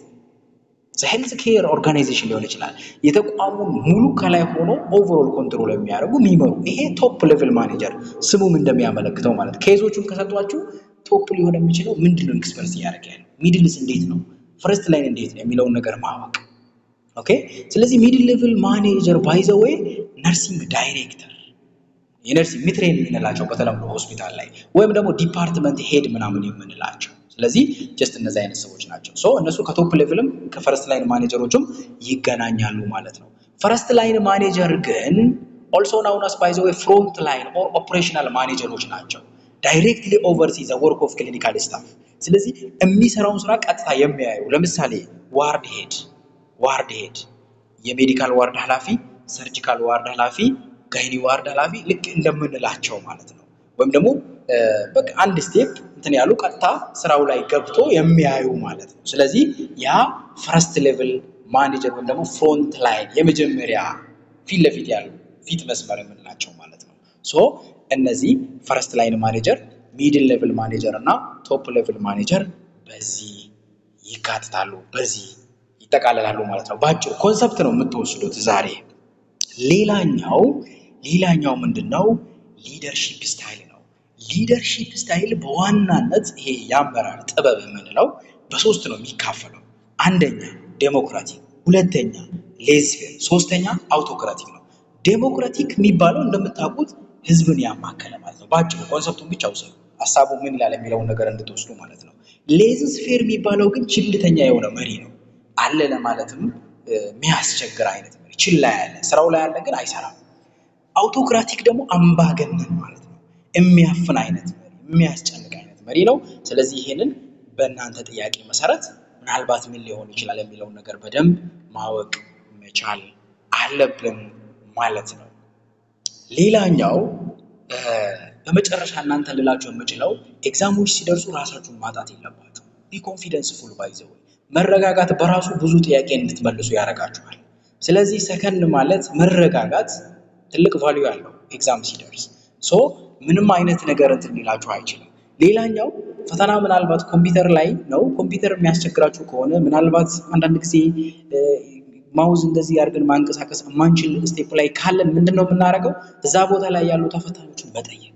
ሄልዝ ኬር ኦርጋናይዜሽን ሊሆን ይችላል። የተቋሙን ሙሉ ከላይ ሆኖ ኦቨርኦል ኮንትሮል የሚያደርጉ የሚመሩ ይሄ ቶፕ ሌቭል ማኔጀር ስሙም እንደሚያመለክተው ማለት ኬዞቹን ከሰጧችሁ ቶፕ ሊሆን የሚችለው ምንድን ነው ኤክስፐርት እያደረገ ያለው ሚድልስ እንዴት ነው ፈርስት ላይን እንዴት ነው የሚለውን ነገር ማወቅ ኦኬ ስለዚህ ሚድል ሌቭል ማኔጀር ባይ ዘ ዌይ ነርሲንግ ዳይሬክተር የነርሲንግ ሚትሬን የምንላቸው በተለምዶ ሆስፒታል ላይ ወይም ደግሞ ዲፓርትመንት ሄድ ምናምን የምንላቸው ስለዚህ ጀስት እነዚህ አይነት ሰዎች ናቸው። ሶ እነሱ ከቶፕ ሌቭልም ከፈረስት ላይን ማኔጀሮችም ይገናኛሉ ማለት ነው። ፈረስት ላይን ማኔጀር ግን ኦልሶ ናውን አስ ባይ ዘ ዌይ ፍሮንት ላይን ኦር ኦፕሬሽናል ማኔጀሮች ናቸው። ዳይሬክትሊ ኦቨርሲ ዘ ወርክ ኦፍ ክሊኒካል ስታፍ። ስለዚህ የሚሰራውን ስራ ቀጥታ የሚያዩ ለምሳሌ ዋርድ ሄድ ዋርድ ሄድ የሜዲካል ዋርድ ኃላፊ፣ ሰርጂካል ዋርድ ኃላፊ፣ ጋይኒ ዋርድ ኃላፊ ልክ እንደምንላቸው ማለት ነው። ወይም ደግሞ በቃ አንድ ስቴፕ እንትን ያሉ ቀጥታ ስራው ላይ ገብቶ የሚያዩ ማለት ነው። ስለዚህ ያ ፈርስት ሌቭል ማኔጀር ወይም ደግሞ ፍሮንት ላይን የመጀመሪያ ፊት ለፊት ያሉ ፊት መስመር የምንላቸው ማለት ነው። ሶ እነዚህ ፈርስት ላይን ማኔጀር፣ ሚድል ሌቭል ማኔጀር እና ቶፕ ሌቭል ማኔጀር በዚህ ይካትታሉ፣ በዚህ ይጠቃለላሉ ማለት ነው። በአጭሩ ኮንሰፕት ነው የምትወስዱት ዛሬ። ሌላኛው ሌላኛው ምንድን ነው? ሊደርሺፕ ስታይል ነው። ሊደርሺፕ ስታይል በዋናነት ይሄ የአመራር ጥበብ የምንለው በሶስት ነው የሚካፈለው። አንደኛ ዴሞክራቲክ፣ ሁለተኛ ሌዝፌር፣ ሶስተኛ አውቶክራቲክ ነው። ዴሞክራቲክ የሚባለው እንደምታውቁት ህዝብን ያማከለ ማለት ነው። በአጭሩ ኮንሰፕቱን ብቻ ውሰዱ፣ ሀሳቡ ምን ይላል የሚለውን ነገር እንድትወስዱ ማለት ነው። ሌዝስፌር የሚባለው ግን ችልተኛ የሆነ መሪ ነው። አለ ለማለትም የሚያስቸግር አይነት መሪ፣ ችላ ያለ ስራው ላይ ያለ ግን አይሰራም። አውቶክራቲክ ደግሞ አምባገነን ማለት ነው። የሚያፍን አይነት መሪ፣ የሚያስጨንቅ አይነት መሪ ነው። ስለዚህ ይሄንን በእናንተ ጥያቄ መሰረት ምናልባት ምን ሊሆን ይችላል የሚለውን ነገር በደንብ ማወቅ መቻል አለብን ማለት ነው። ሌላኛው በመጨረሻ እናንተ ልላቸው የምችለው ኤግዛሞች ሲደርሱ ራሳችሁን ማጣት የለባችሁ። ቢ ኮንፊደንስ ፉል ባይዘው መረጋጋት በራሱ ብዙ ጥያቄ እንድትመልሱ ያደርጋችኋል። ስለዚህ ሰከን ማለት መረጋጋት ትልቅ ቫልዩ ያለው ኤግዛም ሲደርስ ሶ ምንም አይነት ነገር እንትን ሊላችሁ አይችልም። ሌላኛው ፈተና ምናልባት ኮምፒውተር ላይ ነው። ኮምፒውተር የሚያስቸግራችሁ ከሆነ ምናልባት አንዳንድ ጊዜ ማውዝ እንደዚህ አድርገን ማንቀሳቀስ የማንችል ስቴፕ ላይ ካለን ምንድን ነው የምናደርገው? እዛ ቦታ ላይ ያሉ ተፈታኞችን መጠየቅ።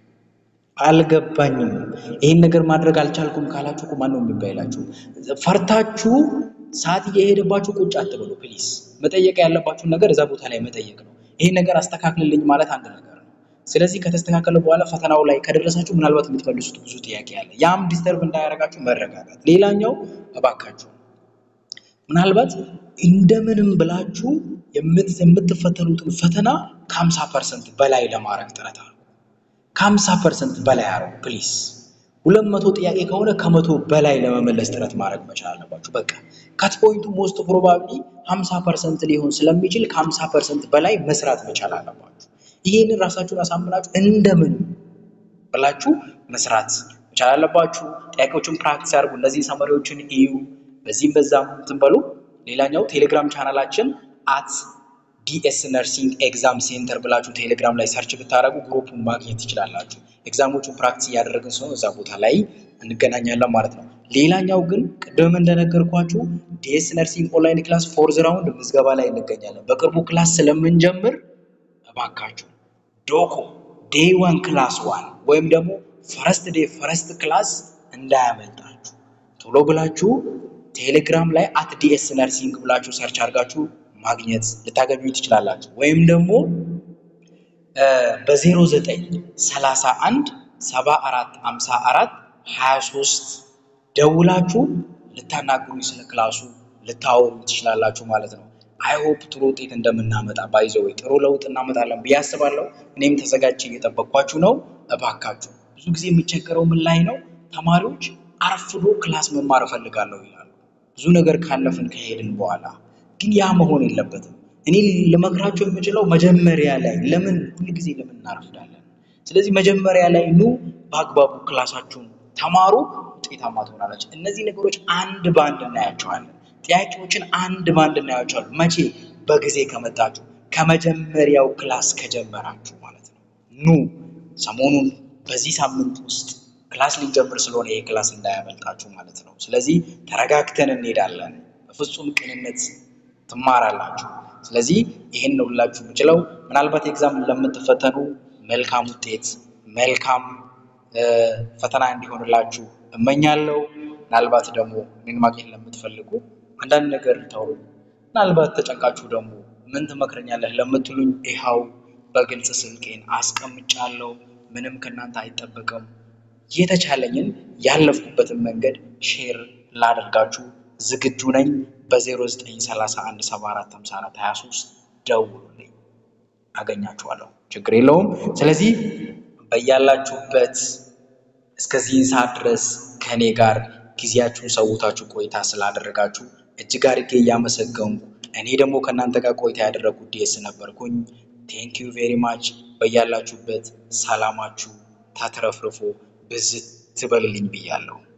አልገባኝም፣ ይህን ነገር ማድረግ አልቻልኩም ካላችሁ እኮ ማነው የሚባይላችሁ? ፈርታችሁ ሰዓት እየሄደባችሁ ቁጭ አትበሉ ፕሊስ። መጠየቅ ያለባችሁን ነገር እዛ ቦታ ላይ መጠየቅ ነው። ይህን ነገር አስተካክልልኝ ማለት አንድ ነገር ነው። ስለዚህ ከተስተካከለ በኋላ ፈተናው ላይ ከደረሳችሁ ምናልባት የምትመልሱት ብዙ ጥያቄ አለ። ያም ዲስተርብ እንዳያደርጋችሁ መረጋጋት። ሌላኛው እባካችሁ ምናልባት እንደምንም ብላችሁ የምትፈተኑትን ፈተና ከሀምሳ ፐርሰንት በላይ ለማድረግ ጥረት አድርጉ። ከሀምሳ ፐርሰንት በላይ አድርጉ ፕሊስ። ሁለት መቶ ጥያቄ ከሆነ ከመቶ በላይ ለመመለስ ጥረት ማድረግ መቻል አለባችሁ። በቃ ካት ፖይንቱ ሞስት ፕሮባብሊ ሀምሳ ፐርሰንት ሊሆን ስለሚችል ከሀምሳ ፐርሰንት በላይ መስራት መቻል አለባችሁ። ይህንን ራሳችሁን አሳምናችሁ እንደምን ብላችሁ መስራት መቻል አለባችሁ። ጥያቄዎችን ፕራክቲስ አድርጉ። እነዚህ ሰመሪዎችን እዩ። በዚህም በዛም እንትን በሉ። ሌላኛው ቴሌግራም ቻናላችን አት ዲኤስ ነርሲንግ ኤግዛም ሴንተር ብላችሁ ቴሌግራም ላይ ሰርች ብታደርጉ ግሩፑን ማግኘት ትችላላችሁ። ኤግዛሞቹን ፕራክቲስ እያደረግን ሲሆን እዛ ቦታ ላይ እንገናኛለን ማለት ነው። ሌላኛው ግን ቅድም እንደነገርኳችሁ ዲኤስ ነርሲንግ ኦንላይን ክላስ ፎርዝ ራውንድ ምዝገባ ላይ እንገኛለን። በቅርቡ ክላስ ስለምንጀምር እባካችሁ ዶኮ ዴይ ዋን ክላስ ዋን ወይም ደግሞ ፈረስት ዴይ ፈረስት ክላስ እንዳያመልጣችሁ ቶሎ ብላችሁ ቴሌግራም ላይ አት ዲኤስ ነርሲንግ ብላችሁ ሰርች አድርጋችሁ ማግኘት ልታገኙ ትችላላችሁ። ወይም ደግሞ በ09 31 74 54 23 ደውላችሁ ልታናግሩኝ ስለ ክላሱ ልታወሩ ትችላላችሁ ማለት ነው። አይሆፕ ጥሩ ውጤት እንደምናመጣ ባይዘው ጥሩ ለውጥ እናመጣለን ብዬ አስባለሁ። እኔም ተዘጋጅቼ እየጠበቅኳችሁ ነው። እባካችሁ ብዙ ጊዜ የሚቸገረው ምን ላይ ነው? ተማሪዎች አርፍዶ ክላስ መማር እፈልጋለሁ ይላሉ። ብዙ ነገር ካለፍን ከሄድን በኋላ ግን ያ መሆን የለበትም። እኔ ልመክራቸው የምችለው መጀመሪያ ላይ ለምን ሁል ጊዜ ለምን እናረፍዳለን? ስለዚህ መጀመሪያ ላይ ኑ፣ በአግባቡ ክላሳችሁን ተማሩ፣ ውጤታማ ትሆናላችሁ። እነዚህ ነገሮች አንድ በአንድ እናያቸዋለን። ጥያቄዎችን አንድ በአንድ እናያቸዋለን። መቼ? በጊዜ ከመጣችሁ ከመጀመሪያው ክላስ ከጀመራችሁ ማለት ነው። ኑ ሰሞኑን በዚህ ሳምንት ውስጥ ክላስ ሊጀምር ስለሆነ ይሄ ክላስ እንዳያመልጣችሁ ማለት ነው። ስለዚህ ተረጋግተን እንሄዳለን። በፍጹም ቅንነት ትማራላችሁ። ስለዚህ ይህን ነው ልላችሁ የምችለው። ምናልባት ኤግዛም ለምትፈተኑ መልካም ውጤት፣ መልካም ፈተና እንዲሆንላችሁ እመኛለሁ። ምናልባት ደግሞ እኔን ማግኘት ለምትፈልጉ አንዳንድ ነገር ተውሩ። ምናልባት ተጨንቃችሁ ደግሞ ምን ትመክረኛለህ ለምትሉኝ ይኸው በግልጽ ስልኬን አስቀምጫለሁ። ምንም ከእናንተ አይጠበቅም። የተቻለኝን ያለፍኩበትን መንገድ ሼር ላደርጋችሁ ዝግጁ ነኝ። በ0931745423 ደውሉልኝ፣ አገኛችኋለሁ። ችግር የለውም። ስለዚህ በያላችሁበት እስከዚህን ሰዓት ድረስ ከእኔ ጋር ጊዜያችሁን ሰውታችሁ ቆይታ ስላደረጋችሁ እጅግ አድርጌ እያመሰገንኩ እኔ ደግሞ ከእናንተ ጋር ቆይታ ያደረጉት ዲኤስ ነበርኩኝ። ቴንክ ዩ ቬሪ ማች። በያላችሁበት ሰላማችሁ ተትረፍርፎ ብዝት ትበልልኝ ብያለሁ።